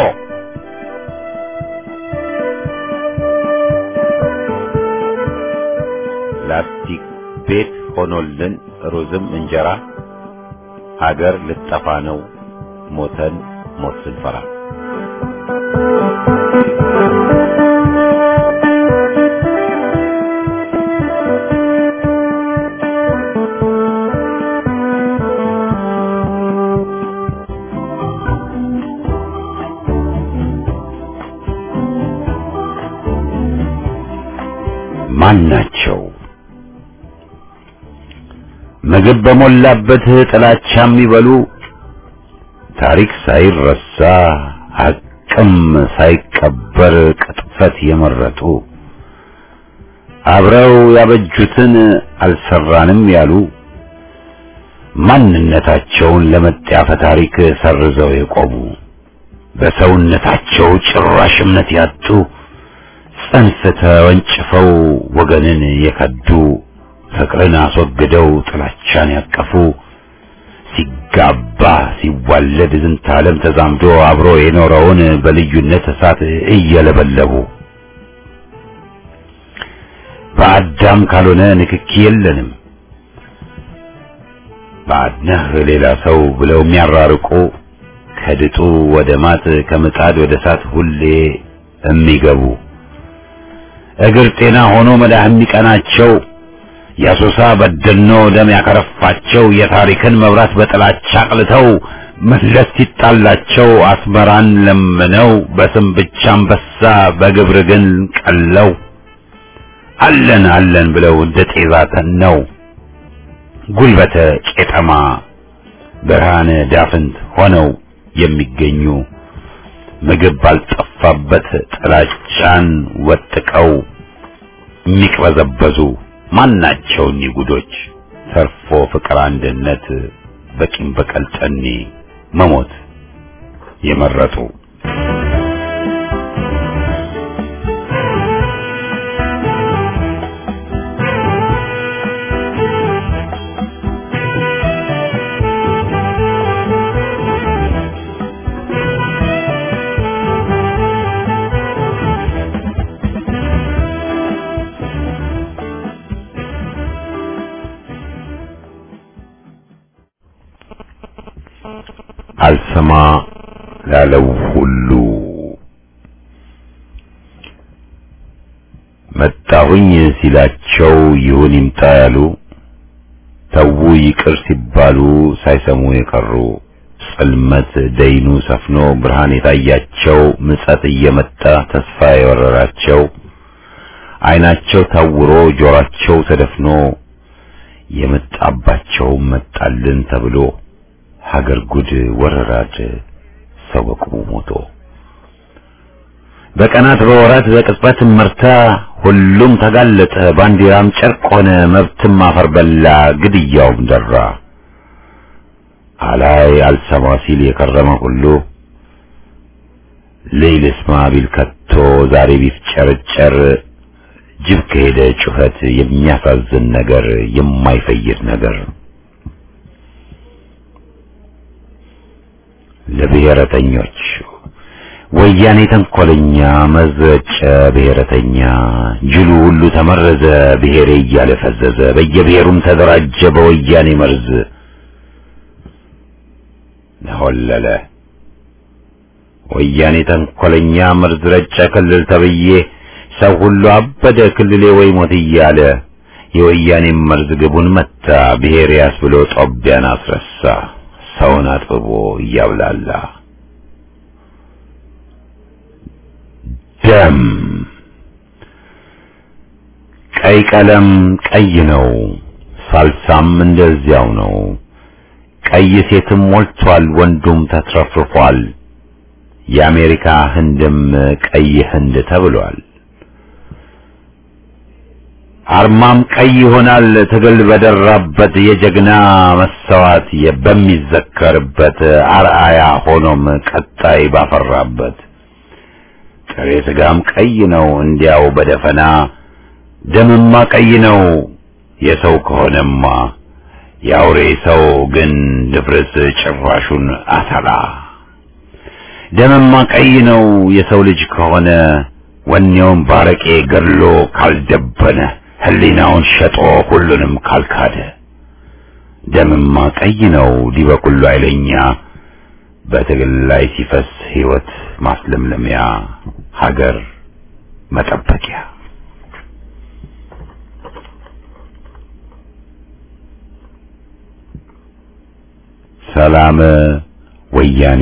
ላስቲክ ቤት ሆኖልን ሩዝም እንጀራ ሀገር ልጠፋ ነው ሞተን ሞት ስንፈራ ማን ናቸው? ምግብ በሞላበት ጥላቻ የሚበሉ ታሪክ ሳይረሳ ሐቅም ሳይቀበር ቅጥፈት የመረጡ አብረው ያበጁትን አልሰራንም ያሉ ማንነታቸውን ለመጣፈ ታሪክ ሰርዘው የቆሙ በሰውነታቸው ጭራሽ እምነት ያጡ ጽንፍ ተወንጭፈው ወገንን የከዱ ፍቅርን አስወግደው ጥላቻን ያቀፉ ሲጋባ ሲዋለድ ዝንተ ዓለም ተዛምዶ አብሮ የኖረውን በልዩነት እሳት እየለበለቡ በአዳም ካልሆነ ንክኪ የለንም ባድነህ ሌላ ሰው ብለው የሚያራርቁ ከድጡ ወደ ማት ከምጣድ ወደ እሳት ሁሌ የሚገቡ እግር ጤና ሆኖ መዳህ የሚቀናቸው የአሶሳ በደኖ ደም ያከረፋቸው የታሪክን መብራት በጥላቻ አቅልተው መለስ ሲጣላቸው አስመራን ለምነው በስም ብቻ አንበሳ በግብር ግን ቀለው አለን አለን ብለው እንደ ጤዛ ተነው ጉልበተ ቄጠማ ብርሃነ ዳፍንት ሆነው የሚገኙ ምግብ ባልጠፋበት ጥላቻን ወጥቀው የሚቅበዘበዙ ማናቸው እኒህ ጉዶች ተርፎ ፍቅር አንድነት በቂም በቀል ጠኔ መሞት የመረጡ አልሰማ ላለው ሁሉ መጣሁኝ ሲላቸው ይሁን ይምጣ ያሉ ተዉ ይቅር ሲባሉ ሳይሰሙ የቀሩ ጽልመት ደይኑ ሰፍኖ ብርሃን የታያቸው ምጸት እየመጣ ተስፋ የወረራቸው ዓይናቸው ታውሮ ጆሯቸው ተደፍኖ የመጣባቸው መጣልን ተብሎ ሀገር ጉድ ወረራድ ሰው በቁሙ ሞቶ በቀናት በወራት በቅጽበት መርታ ሁሉም ተጋለጠ ባንዲራም ጨርቅ ሆነ መብትም አፈር በላ ግድያውም ደራ አላይ አልሰማ ሲል የከረመ ሁሉ ሌይል ስማ ቢል ከቶ ዛሬ ቢፍጨረጨር ጅብ ከሄደ ጩኸት የሚያሳዝን ነገር የማይፈይድ ነገር ለብሔረተኞች ወያኔ ተንኮለኛ መዘጨ ብሔረተኛ ጅሉ ሁሉ ተመረዘ ብሔሬ እያለ ፈዘዘ በየብሔሩም ተደራጀ በወያኔ መርዝ ነሆለለ ወያኔ ተንኮለኛ መርዝ ረጨ ክልል ተብዬ ሰው ሁሉ አበደ ክልሌ ወይ ሞት እያለ የወያኔ መርዝ ግቡን መታ ብሔር ያስ ብሎ ጦቢያን አስረሳ ሰውን አጥብቦ እያብላላ ደም ቀይ ቀለም ቀይ ነው፣ ሳልሳም እንደዚያው ነው። ቀይ ሴትም ሞልቷል፣ ወንዱም ተትረፍርፏል። የአሜሪካ ህንድም ቀይ ህንድ ተብሏል። አርማም ቀይ ይሆናል ትግል በደራበት የጀግና መሰዋት በሚዘከርበት አርአያ ሆኖም ቀጣይ ባፈራበት ጥሬ ስጋም ቀይ ነው እንዲያው በደፈና ደምማ ቀይ ነው የሰው ከሆነማ የአውሬ ሰው ግን ድፍርስ ጭራሹን አተላ ደምማ ቀይ ነው የሰው ልጅ ከሆነ ወኔውን ባረቄ ገድሎ ካልደበነ ህሊናውን ሸጦ ሁሉንም ካልካደ ደምማ ቀይ ነው ዲበኩሉ አይለኛ በትግል ላይ ሲፈስ ህይወት ማስለምለሚያ ሀገር መጠበቂያ ሰላም ወያኔ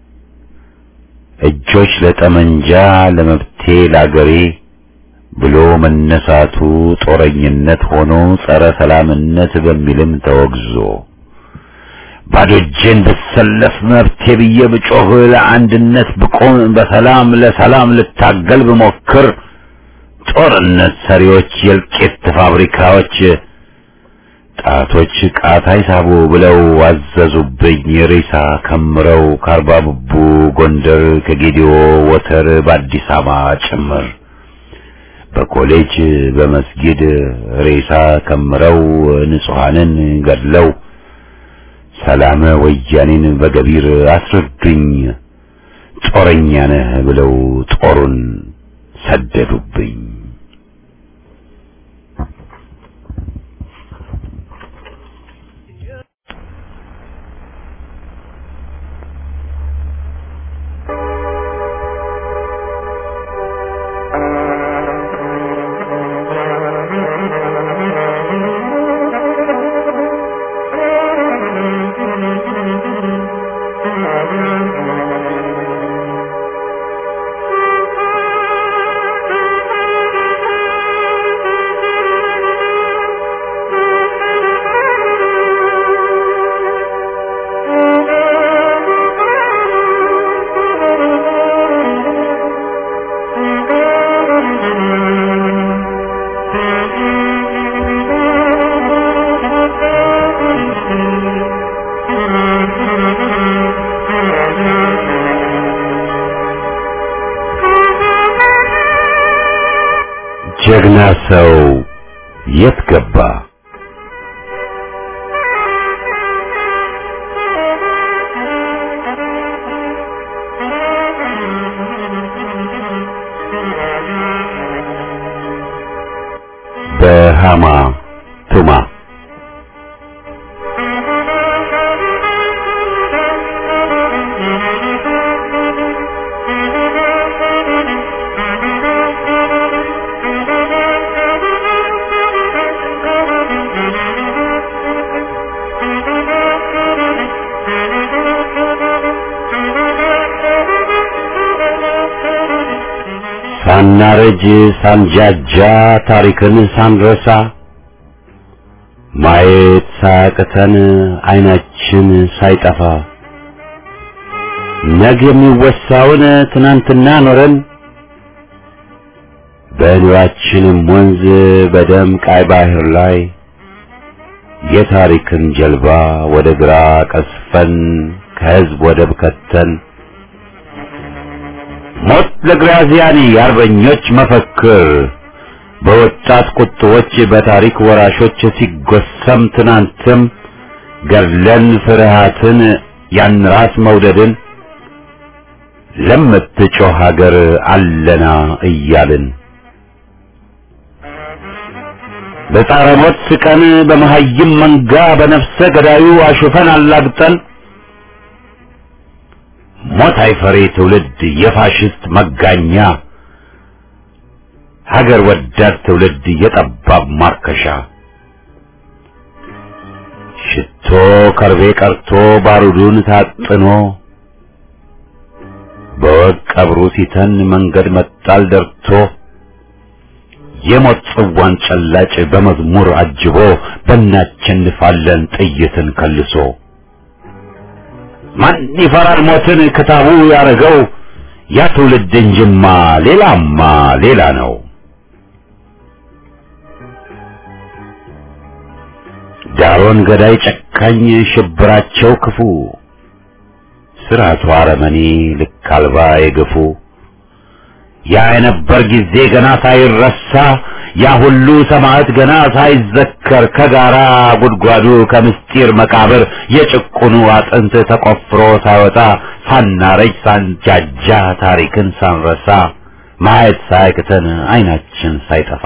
እጆች ለጠመንጃ ለመብቴ ላገሬ ብሎ መነሳቱ ጦረኝነት ሆኖ ጸረ ሰላምነት በሚልም ተወግዞ ባዶ እጄን ብሰለፍ መብቴ ብዬ ብጮህ ለአንድነት ብቆም በሰላም ለሰላም ልታገል ብሞክር ጦርነት ሰሪዎች የእልቂት ፋብሪካዎች ጣቶች ቃታ ይሳቡ ብለው አዘዙብኝ ሬሳ ከምረው ከአርባ ብቡ ጎንደር ከጌዲዮ ወተር በአዲስ አበባ ጭምር በኮሌጅ በመስጊድ ሬሳ ከምረው ንጹሐንን ገድለው ሰላም ወያኔን በገቢር አስረዱኝ ጦረኛ ነህ ብለው ጦሩን ሰደዱብኝ። ጀግና ሰው የት ገባ? በሃማ ቱማ ሳናረጅ ሳንጃጃ ታሪክን ሳንረሳ ማየት ሳያቅተን አይናችን ሳይጠፋ ነገ የሚወሳውን ትናንትና ኖረን በኑራችንም ወንዝ በደም ቃይ ባህር ላይ የታሪክን ጀልባ ወደ ግራ ቀስፈን ከህዝብ ወደብ ከተን ሞት ለግራዚያኒ የአርበኞች መፈክር በወጣት ቁጥቦች በታሪክ ወራሾች ሲጎሰም ትናንትም ገድለን ፍርሃትን ያን ራስ መውደድን ለምትጮህ ሀገር አለና እያልን በጻረ ሞት ስቀን በመሀይም መንጋ በነፍሰ ገዳዩ አሹፈን አላግጠን ሞት አይፈሬ ትውልድ የፋሽስት መጋኛ ሀገር ወዳድ ትውልድ የጠባብ ማርከሻ ሽቶ ከርቤ ቀርቶ ባሩዱን ታጥኖ በወግ ቀብሩ ሲተን መንገድ መጣል ደርቶ የሞት ጽዋን ጨላጭ በመዝሙር አጅቦ በእናቸንፋለን ጥይትን ከልሶ ማን ይፈራል ሞትን ክታቡ ያረገው ያ ትውልድ እንጅማ ሌላማ ሌላ ነው። ዳሮን ገዳይ ጨካኝ ሽብራቸው ክፉ ስርዓቱ አረመኔ ልክ አልባ የገፉ ያ የነበር ጊዜ ገና ሳይረሳ ያ ሁሉ ሰማዕት ገና ሳይዘከር ከጋራ ጉድጓዱ ከምስጢር መቃብር የጭቁኑ አጥንት ተቆፍሮ ሳይወጣ ሳናረጅ ሳንጃጃ ታሪክን ሳንረሳ ማየት ሳያቅተን አይናችን ሳይጠፋ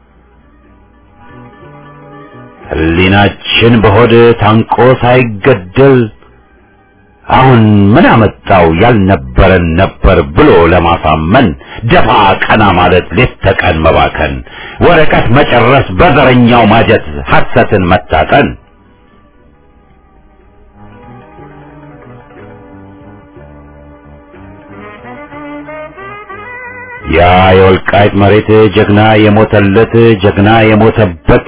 ሕሊናችን በሆድ ታንቆ ሳይገደል አሁን ምን አመጣው ያልነበረን ነበር ብሎ ለማሳመን ደፋ ቀና ማለት ሌት ተቀን መባከን ወረቀት መጨረስ በዘረኛው ማጀት ሐሰትን መታጠን ያ የወልቃይት መሬት ጀግና የሞተለት ጀግና የሞተበት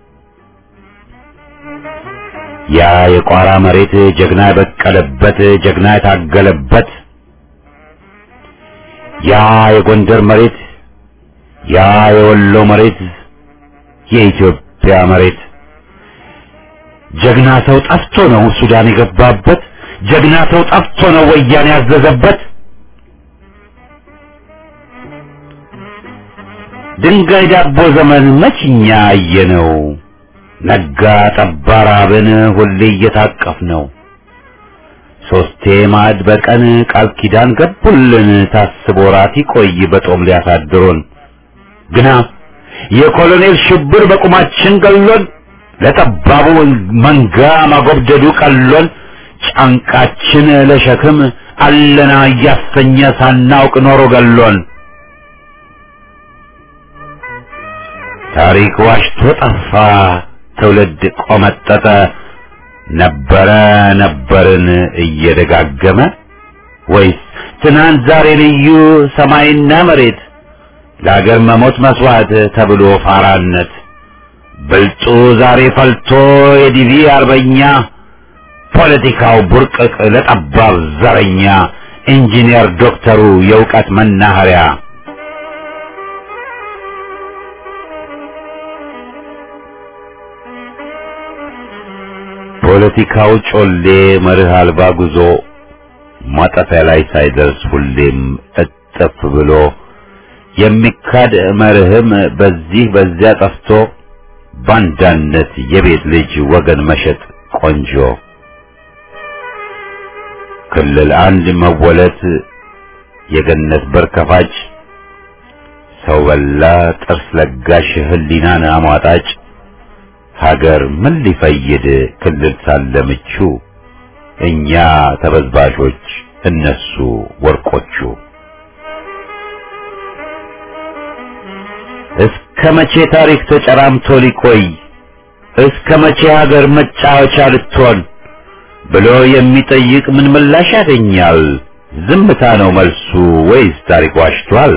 ያ የቋራ መሬት ጀግና የበቀለበት ጀግና የታገለበት ያ የጎንደር መሬት ያ የወሎ መሬት የኢትዮጵያ መሬት ጀግና ሰው ጠፍቶ ነው ሱዳን የገባበት ጀግና ሰው ጠፍቶ ነው ወያኔ ያዘዘበት ድንጋይ ዳቦ ዘመን መችኛ አየነው ነጋ ጠባ ራብን ሁሌ እየታቀፍ ነው ሶስቴ ማዕድ በቀን ቃል ኪዳን ገቡልን ታስቦ ራት ይቆይ በጦም ሊያሳድሩን ግና የኮሎኔል ሽብር በቁማችን ገሎን ለጠባቡ መንጋ ማጎብደዱ ቀሎን ጫንቃችን ለሸክም አለና እያሰኘ ሳናውቅ ኖሮ ገሎን ታሪክ ዋሽቶ ጠፋ ትውልድ ቆመጠጠ ነበረ ነበርን እየደጋገመ ወይስ ትናንት ዛሬ ልዩ ሰማይና መሬት ለአገር መሞት መስዋዕት ተብሎ ፋራነት ብልጡ ዛሬ ፈልቶ የዲቪ አርበኛ ፖለቲካው ቡርቅቅ ለጠባብ ዘረኛ ኢንጂነር ዶክተሩ የእውቀት መናኸሪያ የፖለቲካው ጮሌ መርህ አልባ ጉዞ ማጠፊያ ላይ ሳይደርስ ሁሌም እጥፍ ብሎ የሚካድ መርህም በዚህ በዚያ ጠፍቶ ባንዳነት የቤት ልጅ ወገን መሸጥ ቆንጆ ክልል አንድ መወለት የገነት በር ከፋጭ ሰው በላ ጥርስ ለጋሽ ህሊናን አሟጣጭ ሀገር ምን ሊፈይድ ክልል ሳለ ምቹ እኛ ተበዝባዦች እነሱ ወርቆቹ እስከ መቼ ታሪክ ተጨራምቶ ሊቆይ እስከ መቼ ሀገር መጫወቻ ልትሆን ብሎ የሚጠይቅ ምን ምላሽ ያገኛል? ዝምታ ነው መልሱ ወይስ ታሪክ ዋሽቷል?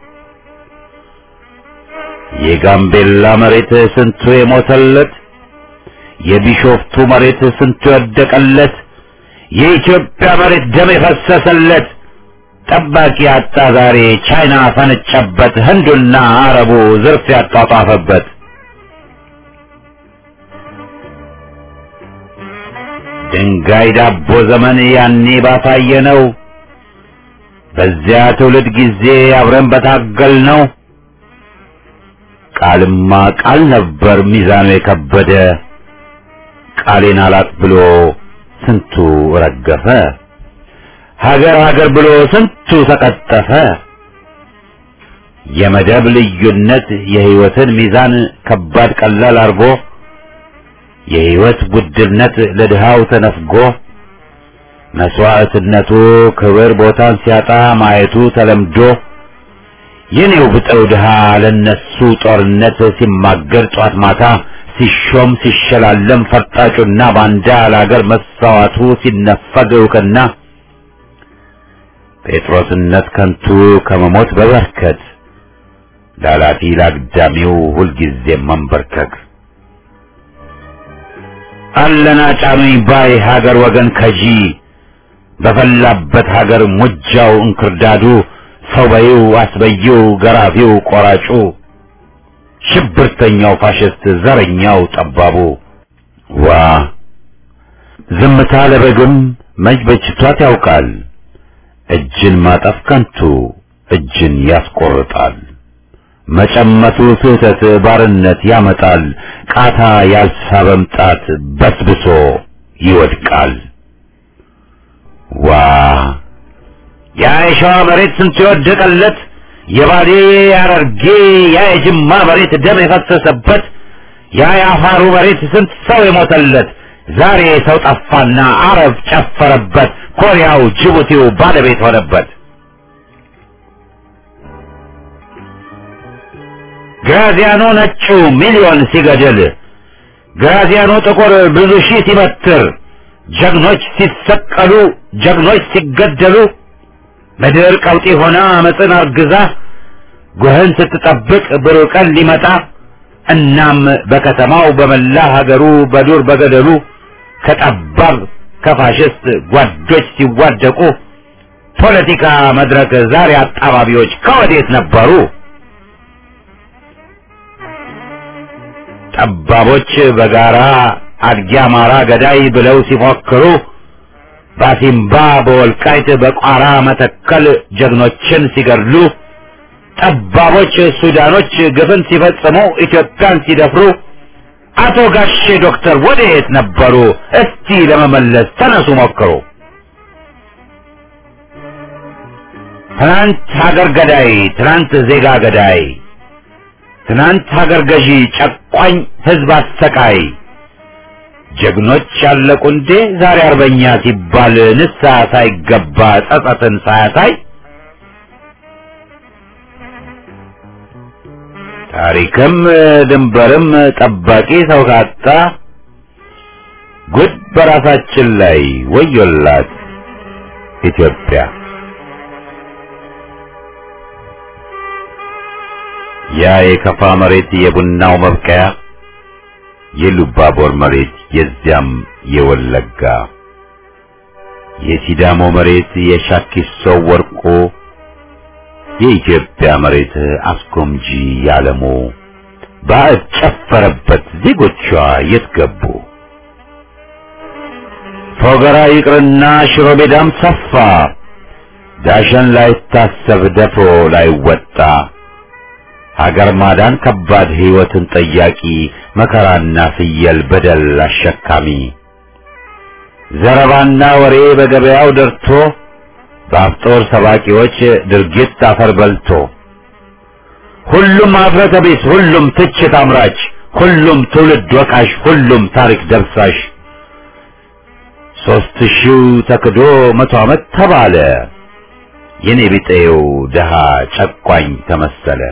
የጋምቤላ መሬት ስንቱ የሞተለት፣ የቢሾፍቱ መሬት ስንቱ የወደቀለት፣ የኢትዮጵያ መሬት ደም የፈሰሰለት ጠባቂ አጣ ዛሬ ቻይና ፈነጨበት፣ ህንዱና አረቡ ዝርፍ ያጧጧፈበት። ድንጋይ ዳቦ ዘመን ያኔ ባሳየ ነው። በዚያ ትውልድ ጊዜ አብረን በታገል ነው። ቃልማ ቃል ነበር ሚዛኑ የከበደ ቃሌን አላጥ ብሎ ስንቱ ረገፈ። ሀገር ሀገር ብሎ ስንቱ ተቀጠፈ። የመደብ ልዩነት የህይወትን ሚዛን ከባድ ቀላል አርጎ የህይወት ውድነት ለድሃው ተነፍጎ መስዋዕትነቱ ክብር ቦታን ሲያጣ ማየቱ ተለምዶ የኔው ብጠው ድሃ ለነሱ ጦርነት ሲማገር ጧት ማታ ሲሾም ሲሸላለም ፈርጣጩና ባንዳ ለአገር መሰዋቱ ሲነፈግ እውቅና ጴጥሮስነት ከንቱ ከመሞት በበርከት ላላፊ ላግዳሚው ሁልጊዜ መንበርከክ አለና ጫኑኝ ባይ ሀገር ወገን ከጂ በፈላበት ሀገር ሙጃው እንክርዳዱ ሰው በይው አስበይው ገራፊው ቆራጩ ሽብርተኛው ፋሽስት ዘረኛው ጠባቡ ዋ ዝምታ ለበግም መች በጅቷት ያውቃል እጅን ማጠፍ ከንቱ እጅን ያስቆርጣል መጨመቱ ስህተት ባርነት ያመጣል ቃታ ያልሳበም ጣት በስብሶ ይወድቃል ዋ ያ የሸዋ መሬት ስንት የወደቀለት የባሌ ያረርጌ ያ የጅማ መሬት ደም የፈሰሰበት ያ የአፋሩ መሬት ስንት ሰው የሞተለት ዛሬ ሰው ጠፋና አረብ ጨፈረበት ኮሪያው ጅቡቲው ባለቤት ሆነበት ግራዚያኖ ነጩ ሚሊዮን ሲገድል ግራዚያኖ ጥቁር ብዙ ሺህ ሲበትር ጀግኖች ሲሰቀሉ ጀግኖች ሲገደሉ ምድር ቀውጢ ሆና አመፅን አርግዛ ጉህን ስትጠብቅ ብሩህ ቀን ሊመጣ እናም በከተማው በመላ ሀገሩ በዱር በገደሉ ከጠባብ ከፋሽስት ጓዶች ሲዋደቁ ፖለቲካ መድረክ ዛሬ አጣባቢዎች ከወዴት ነበሩ? ጠባቦች በጋራ አድጊ አማራ ገዳይ ብለው ሲፎክሩ ባሲምባ በወልቃይት በቋራ መተከል ጀግኖችን ሲገድሉ ጠባቦች ሱዳኖች ግፍን ሲፈጽሙ ኢትዮጵያን ሲደፍሩ አቶ ጋሼ ዶክተር ወዴት ነበሩ? እስቲ ለመመለስ ተነሱ ሞክሩ። ትናንት ሀገር ገዳይ፣ ትናንት ዜጋ ገዳይ፣ ትናንት ሀገር ገዢ ጨቋኝ ህዝብ አሰቃይ ጀግኖች ያለቁ እንዴ ዛሬ አርበኛ ሲባል ንስሐ ሳይገባ ጸጸትን ሳያሳይ ታሪክም ድንበርም ጠባቂ ሰው ካጣ ጉድ በራሳችን ላይ ወዮላት ኢትዮጵያ። ያ የከፋ መሬት የቡናው መብቀያ የሉባቦር መሬት የዚያም የወለጋ የሲዳሞ መሬት የሻኪሶ ወርቆ የኢትዮጵያ መሬት አስጎምጂ ያለሙ ባዕድ ጨፈረበት ዜጎቿ የት ገቡ? ፎገራ ይቅርና ሽሮ ሜዳም ሰፋ ዳሸን ላይታሰብ ደፍሮ ላይወጣ ሀገር ማዳን ከባድ ሕይወትን ጠያቂ መከራና ፍየል በደል አሸካሚ ዘረባና ወሬ በገበያው ደርቶ በአፍጦር ሰባቂዎች ድርጊት አፈር በልቶ ሁሉም አፍረተ ቢስ፣ ሁሉም ትችት አምራች፣ ሁሉም ትውልድ ወቃሽ፣ ሁሉም ታሪክ ደብሳሽ ሦስት ሺው ተክዶ መቶ ዓመት ተባለ የኔ ቢጤው ድሃ ጨቋኝ ተመሰለ።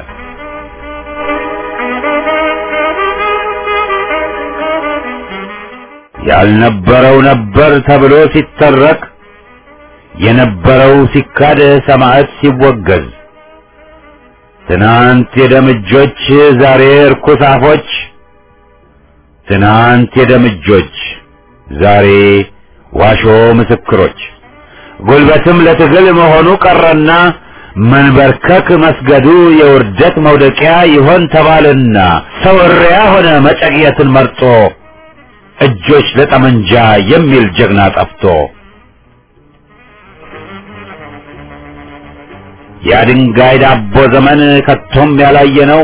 ያልነበረው ነበር ተብሎ ሲተረክ የነበረው ሲካድ ሰማዕት ሲወገዝ ትናንት የደምጆች ዛሬ እርኩስ አፎች ትናንት የደምጆች ዛሬ ዋሾ ምስክሮች ጉልበትም ለትግል መሆኑ ቀረና መንበርከክ መስገዱ የውርደት መውደቂያ ይሆን ተባልና ሰው እሪያ ሆነ መጨቅየትን መርጦ እጆች ለጠመንጃ የሚል ጀግና ጠፍቶ የድንጋይ ዳቦ ዘመን ከቶም ያላየ ነው።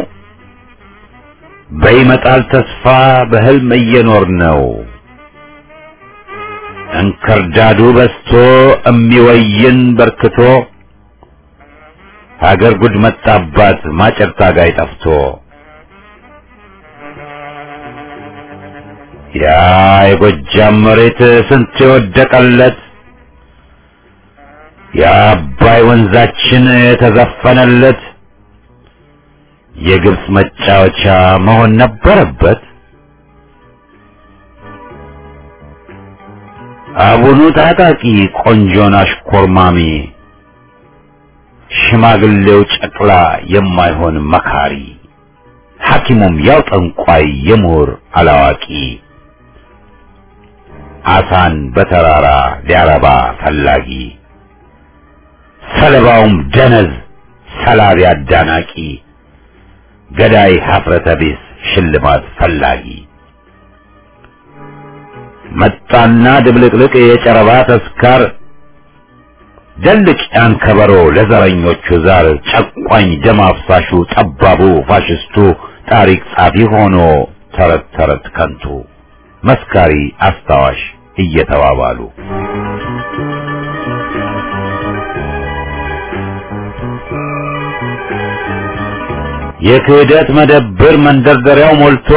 በይመጣል ተስፋ በህልም እየኖር ነው። እንክርዳዱ በስቶ እሚወይን በርክቶ ሀገር ጉድ መጣባት ማጨር ታጋይ ጠፍቶ ያ የጎጃም መሬት ስንት የወደቀለት የአባይ ወንዛችን የተዘፈነለት የግብፅ መጫወቻ መሆን ነበረበት። አቡኑ ታጣቂ ቆንጆን አሽኮርማሚ ሽማግሌው ጨቅላ የማይሆን መካሪ ሐኪሙም ያው ጠንቋይ የምሁር አላዋቂ አሳን በተራራ ሊያረባ ፈላጊ ሰለባውም ደነዝ ሰላቢ አዳናቂ ገዳይ ሀፍረተ ቢስ ሽልማት ፈላጊ መጣና ድብልቅልቅ የጨረባ ተስካር ደልቅ ያን ከበሮ ለዘረኞቹ ዛር ጨቋኝ ደም አፍሳሹ ጠባቡ ፋሽስቱ ታሪክ ጻፊ ሆኖ ተረት ተረት ከንቱ መስካሪ አስታዋሽ እየተባባሉ የክህደት መደብር መንደርደሪያው ሞልቶ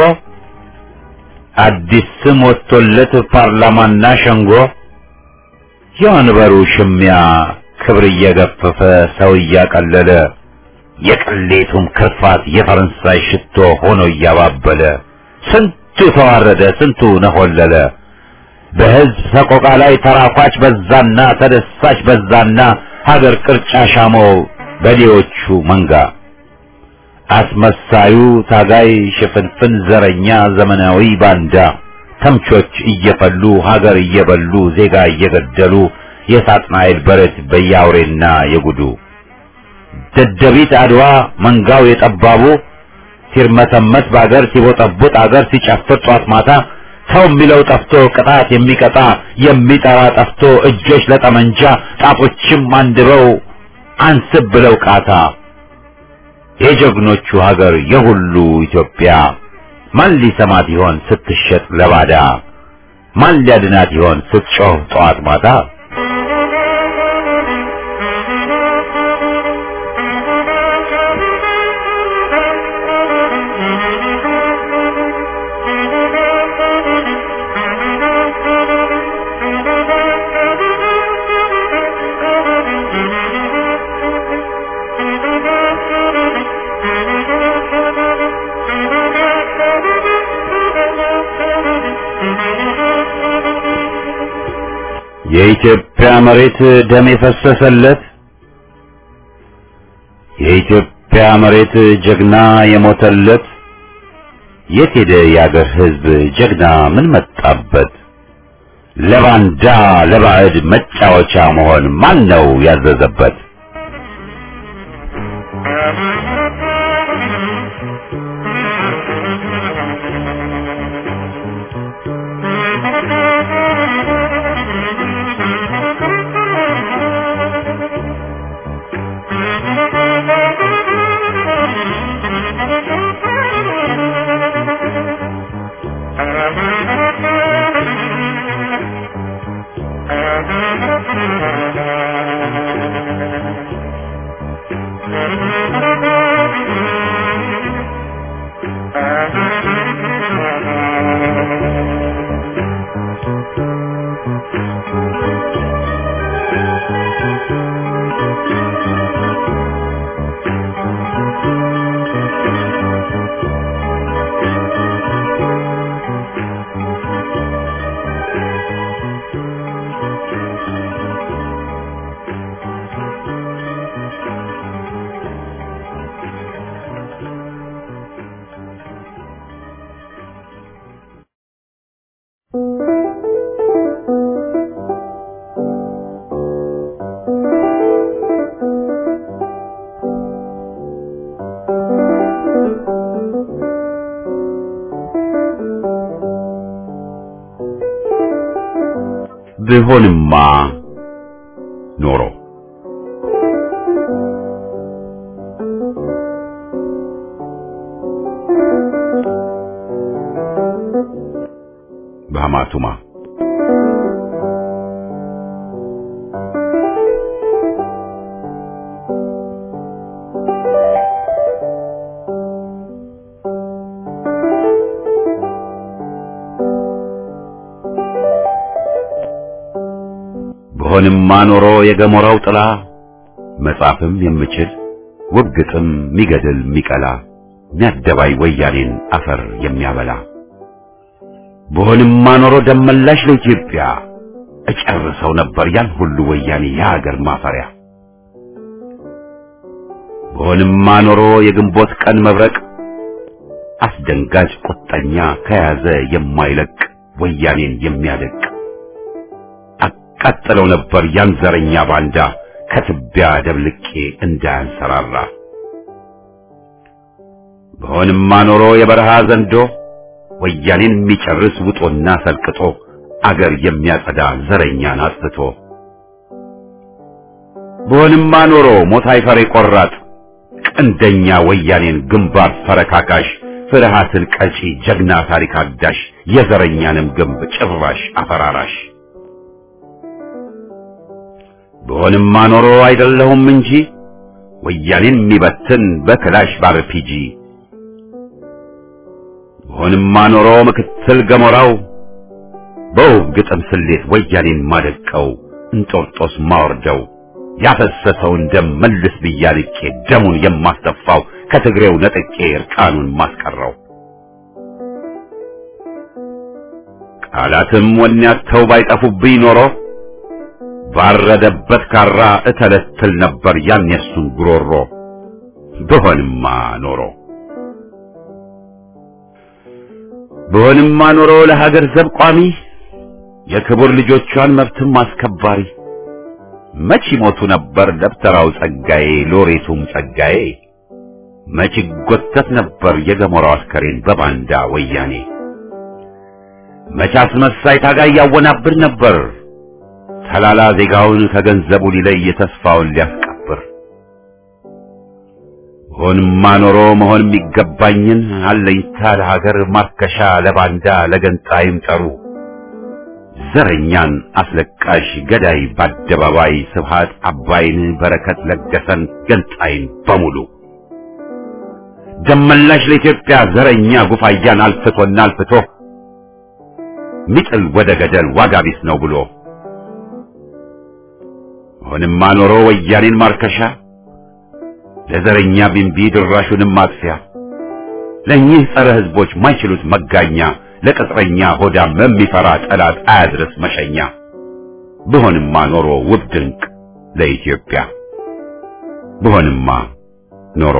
አዲስ ስም ወጥቶለት ፓርላማና ሸንጎ የወንበሩ ሽሚያ ክብር እየገፈፈ ሰው እያቀለለ የቅሌቱም ክርፋት የፈረንሳይ ሽቶ ሆኖ እያባበለ ስንቱ ተዋረደ፣ ስንቱ ነሆለለ። በሕዝብ ሰቆቃ ላይ ተራኳች በዛና ተደሳች በዛና ሀገር ቅርጫ ሻመው በሌዎቹ መንጋ አስመሳዩ ታጋይ ሽፍንፍን ዘረኛ ዘመናዊ ባንዳ ተምቾች እየፈሉ ሀገር እየበሉ ዜጋ እየገደሉ የሳጥናኤል በረት በያውሬና የጉዱ ደደቢት አድዋ መንጋው የጠባቡ ሲርመሰመስ በአገር ሲቦጠቡጥ አገር ሲጨፍር ጧት ማታ ሰው የሚለው ጠፍቶ ቅጣት የሚቀጣ የሚጠራ ጠፍቶ እጆች ለጠመንጃ ጣቶችም አንድበው አንስብ ብለው ቃታ የጀግኖቹ ሀገር የሁሉ ኢትዮጵያ ማን ሊሰማት ይሆን ስትሸጥ ለባዳ? ማን ሊያድናት ይሆን ስትጮህ ጠዋት ማታ? የኢትዮጵያ መሬት ደም የፈሰሰለት የኢትዮጵያ መሬት ጀግና የሞተለት የት ሄደ የአገር ሕዝብ ጀግና ምን መጣበት? ለባንዳ ለባዕድ መጫወቻ መሆን ማን ነው ያዘዘበት? ብሆንማ ኖሮ በሐማቱማ ብሆንማ ኖሮ የገሞራው ጥላ መጻፍም የምችል ውብ ግጥም ሚገድል ሚቀላ ሚያደባይ ወያኔን አፈር የሚያበላ ብሆንማ ኖሮ ደመላሽ ለኢትዮጵያ እጨርሰው ነበር ያን ሁሉ ወያኔ የሀገር ማፈሪያ። ብሆንማ ኖሮ የግንቦት ቀን መብረቅ አስደንጋጭ ቁጠኛ ከያዘ የማይለቅ ወያኔን የሚያደቅ አቃጥለው ነበር ያን ዘረኛ ባንዳ ከትቢያ ደብልቄ እንዳያንሰራራ። ብሆንማ ኖሮ የበረሃ ዘንዶ ወያኔን የሚጨርስ ውጦና ሰልቅጦ አገር የሚያጸዳ ዘረኛን አጥፍቶ ብሆንማ ኖሮ ሞት አይፈሬ ቆራጥ ቀንደኛ ወያኔን ግንባር ፈረካካሽ ፍርሃትን ቀጪ ጀግና ታሪክ አዳሽ የዘረኛንም ግንብ ጭራሽ አፈራራሽ ብሆንማ ኖሮ አይደለሁም እንጂ ወያኔን የሚበትን በክላሽ ባርፒጂ ብሆንማ ኖሮ ምክትል ገሞራው በውብ ግጥም ስሌት ወያኔን ማደቀው እንጦርጦስ ማወርደው ያፈሰሰውን ደም መልስ ብያልቄ ደሙን የማስተፋው ከትግሬው ነጥቄ እርቃኑን ማስቀረው ቃላትም ወኔያተው ባይጠፉብኝ ኖሮ ባረደበት ካራ እተለትል ነበር ያን የሱን ጉሮሮ ብሆንማ ኖሮ ብሆንማ ኖሮ ለሀገር ዘብ ቋሚ የክቡር ልጆቿን መብትም አስከባሪ መች ይሞቱ ነበር ደብተራው ጸጋዬ ሎሬቱም ጸጋዬ መች ይጎተት ነበር የገሞራው አስከሬን በባንዳ ወያኔ መች አስመሳይ ታጋይ ያወናብር ነበር ተላላ ዜጋውን ከገንዘቡ ሊለይ ተስፋውን ሊያስቀብር ሆንማ ኖሮ መሆን የሚገባኝን አለኝታ ለሀገር ማርከሻ ለባንዳ ለገንጣይም ጠሩ ዘረኛን አስለቃሽ ገዳይ በአደባባይ ስብሃት አባይን በረከት ለገሰን ገንጣይን በሙሉ ደመላሽ ለኢትዮጵያ ዘረኛ ጉፋያን አልፍቶና አልፍቶ ሚጥል ወደ ገደል ዋጋ ቢስ ነው ብሎ ሆንማ ኖሮ ወያኔን ማርከሻ ለዘረኛ ቢንቢ ድራሹንም ማጥፊያ ለእኚህ ጸረ ሕዝቦች ማይችሉት መጋኛ ለቅጥረኛ ሆዳም የሚፈራ ጠላት አያድርስ መሸኛ ብሆንማ ኖሮ ውብ ድንቅ ለኢትዮጵያ ብሆንማ ኖሮ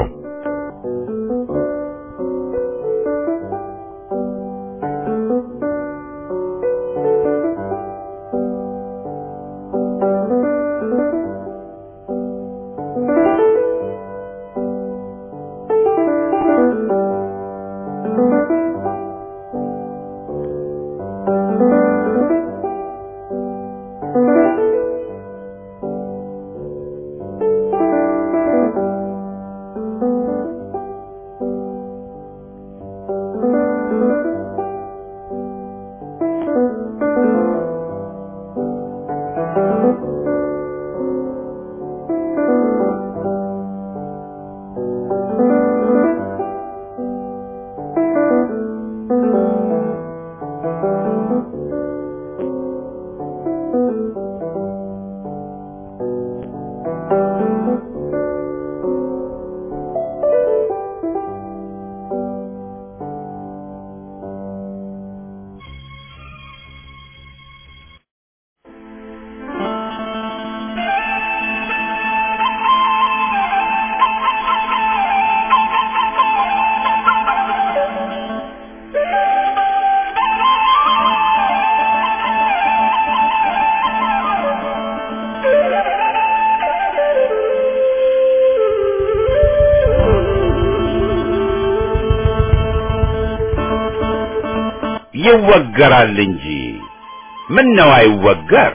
ይወገራል እንጂ ምን ነው አይወገር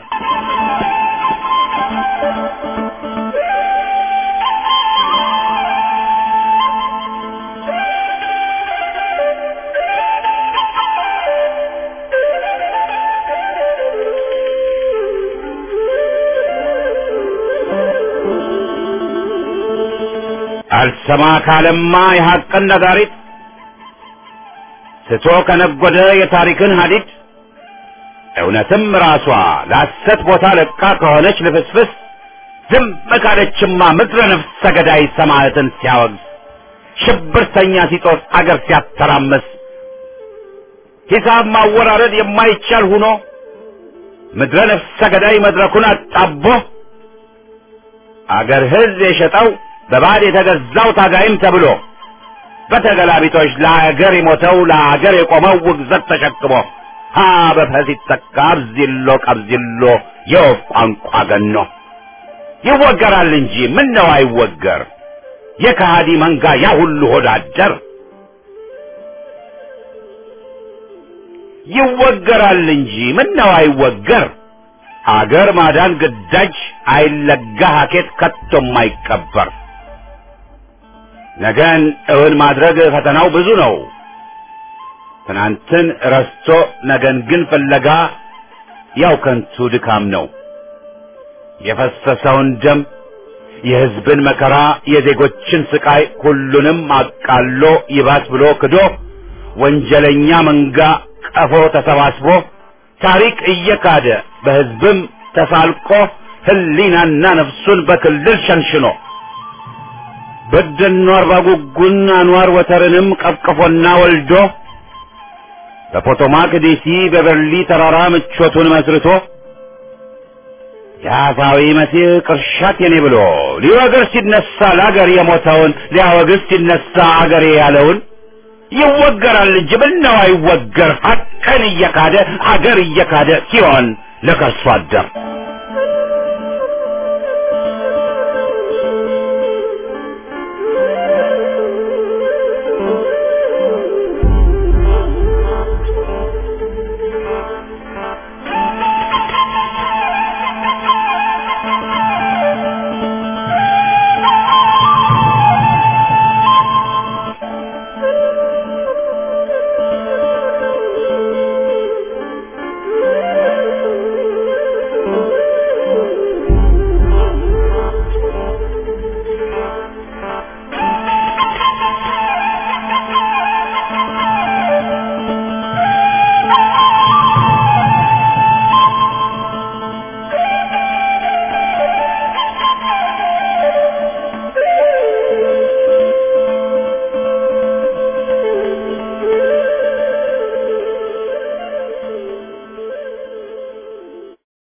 አልሰማ ካለማ የሐቅን ነጋሪት ስቶ ከነጎደ የታሪክን ሀዲድ እውነትም ራሷ ለሐሰት ቦታ ለቃ ከሆነች ልፍስፍስ ዝም ካለችማ ምድረ ነፍሰ ገዳይ ሰማዕትን ሲያወግዝ ሽብርተኛ ሲጦስ አገር ሲያተራመስ ሂሳብ ማወራረድ የማይቻል ሁኖ ምድረ ነፍሰ ገዳይ መድረኩን አጣቦ አገር ሕዝብ የሸጠው በባዕድ የተገዛው ታጋይም ተብሎ በተገላቢጦች ለአገር የሞተው ለአገር የቆመው ውግዘት ተሸክሞ ሀ በፈስ ይተካ አብዚሎ ቀብዚሎ የወፍ ቋንቋ ገኖ ይወገራል እንጂ ምን ነው አይወገር የከሃዲ መንጋ ያ ሁሉ ሆዳደር ይወገራል እንጂ ምን ነው አይወገር አገር ማዳን ግዳጅ አይለጋ ሀኬት ከቶም አይቀበር ነገን እውን ማድረግ ፈተናው ብዙ ነው። ትናንትን ረስቶ ነገን ግን ፍለጋ ያው ከንቱ ድካም ነው። የፈሰሰውን ደም፣ የሕዝብን መከራ፣ የዜጎችን ስቃይ ሁሉንም አቃሎ ይባስ ብሎ ክዶ ወንጀለኛ መንጋ ቀፎ ተሰባስቦ ታሪክ እየካደ በሕዝብም ተሳልቆ ሕሊናና ነፍሱን በክልል ሸንሽኖ በደኖ አርባ ጉጉን አንዋር ወተርንም ቀፍቅፎና ወልዶ በፖቶማክ ዴሲ በበርሊ ተራራ ምቾቱን መስርቶ የአፋዊ መሲህ ቅርሻት የኔ ብሎ ሊወግር ሲነሳ ለአገር የሞተውን ሊያወግዝ ሲነሳ አገሬ ያለውን ይወገራል እንጂ ምነው አይወገር ሀቅን እየካደ አገር እየካደ ሲሆን ለከርሶ አደር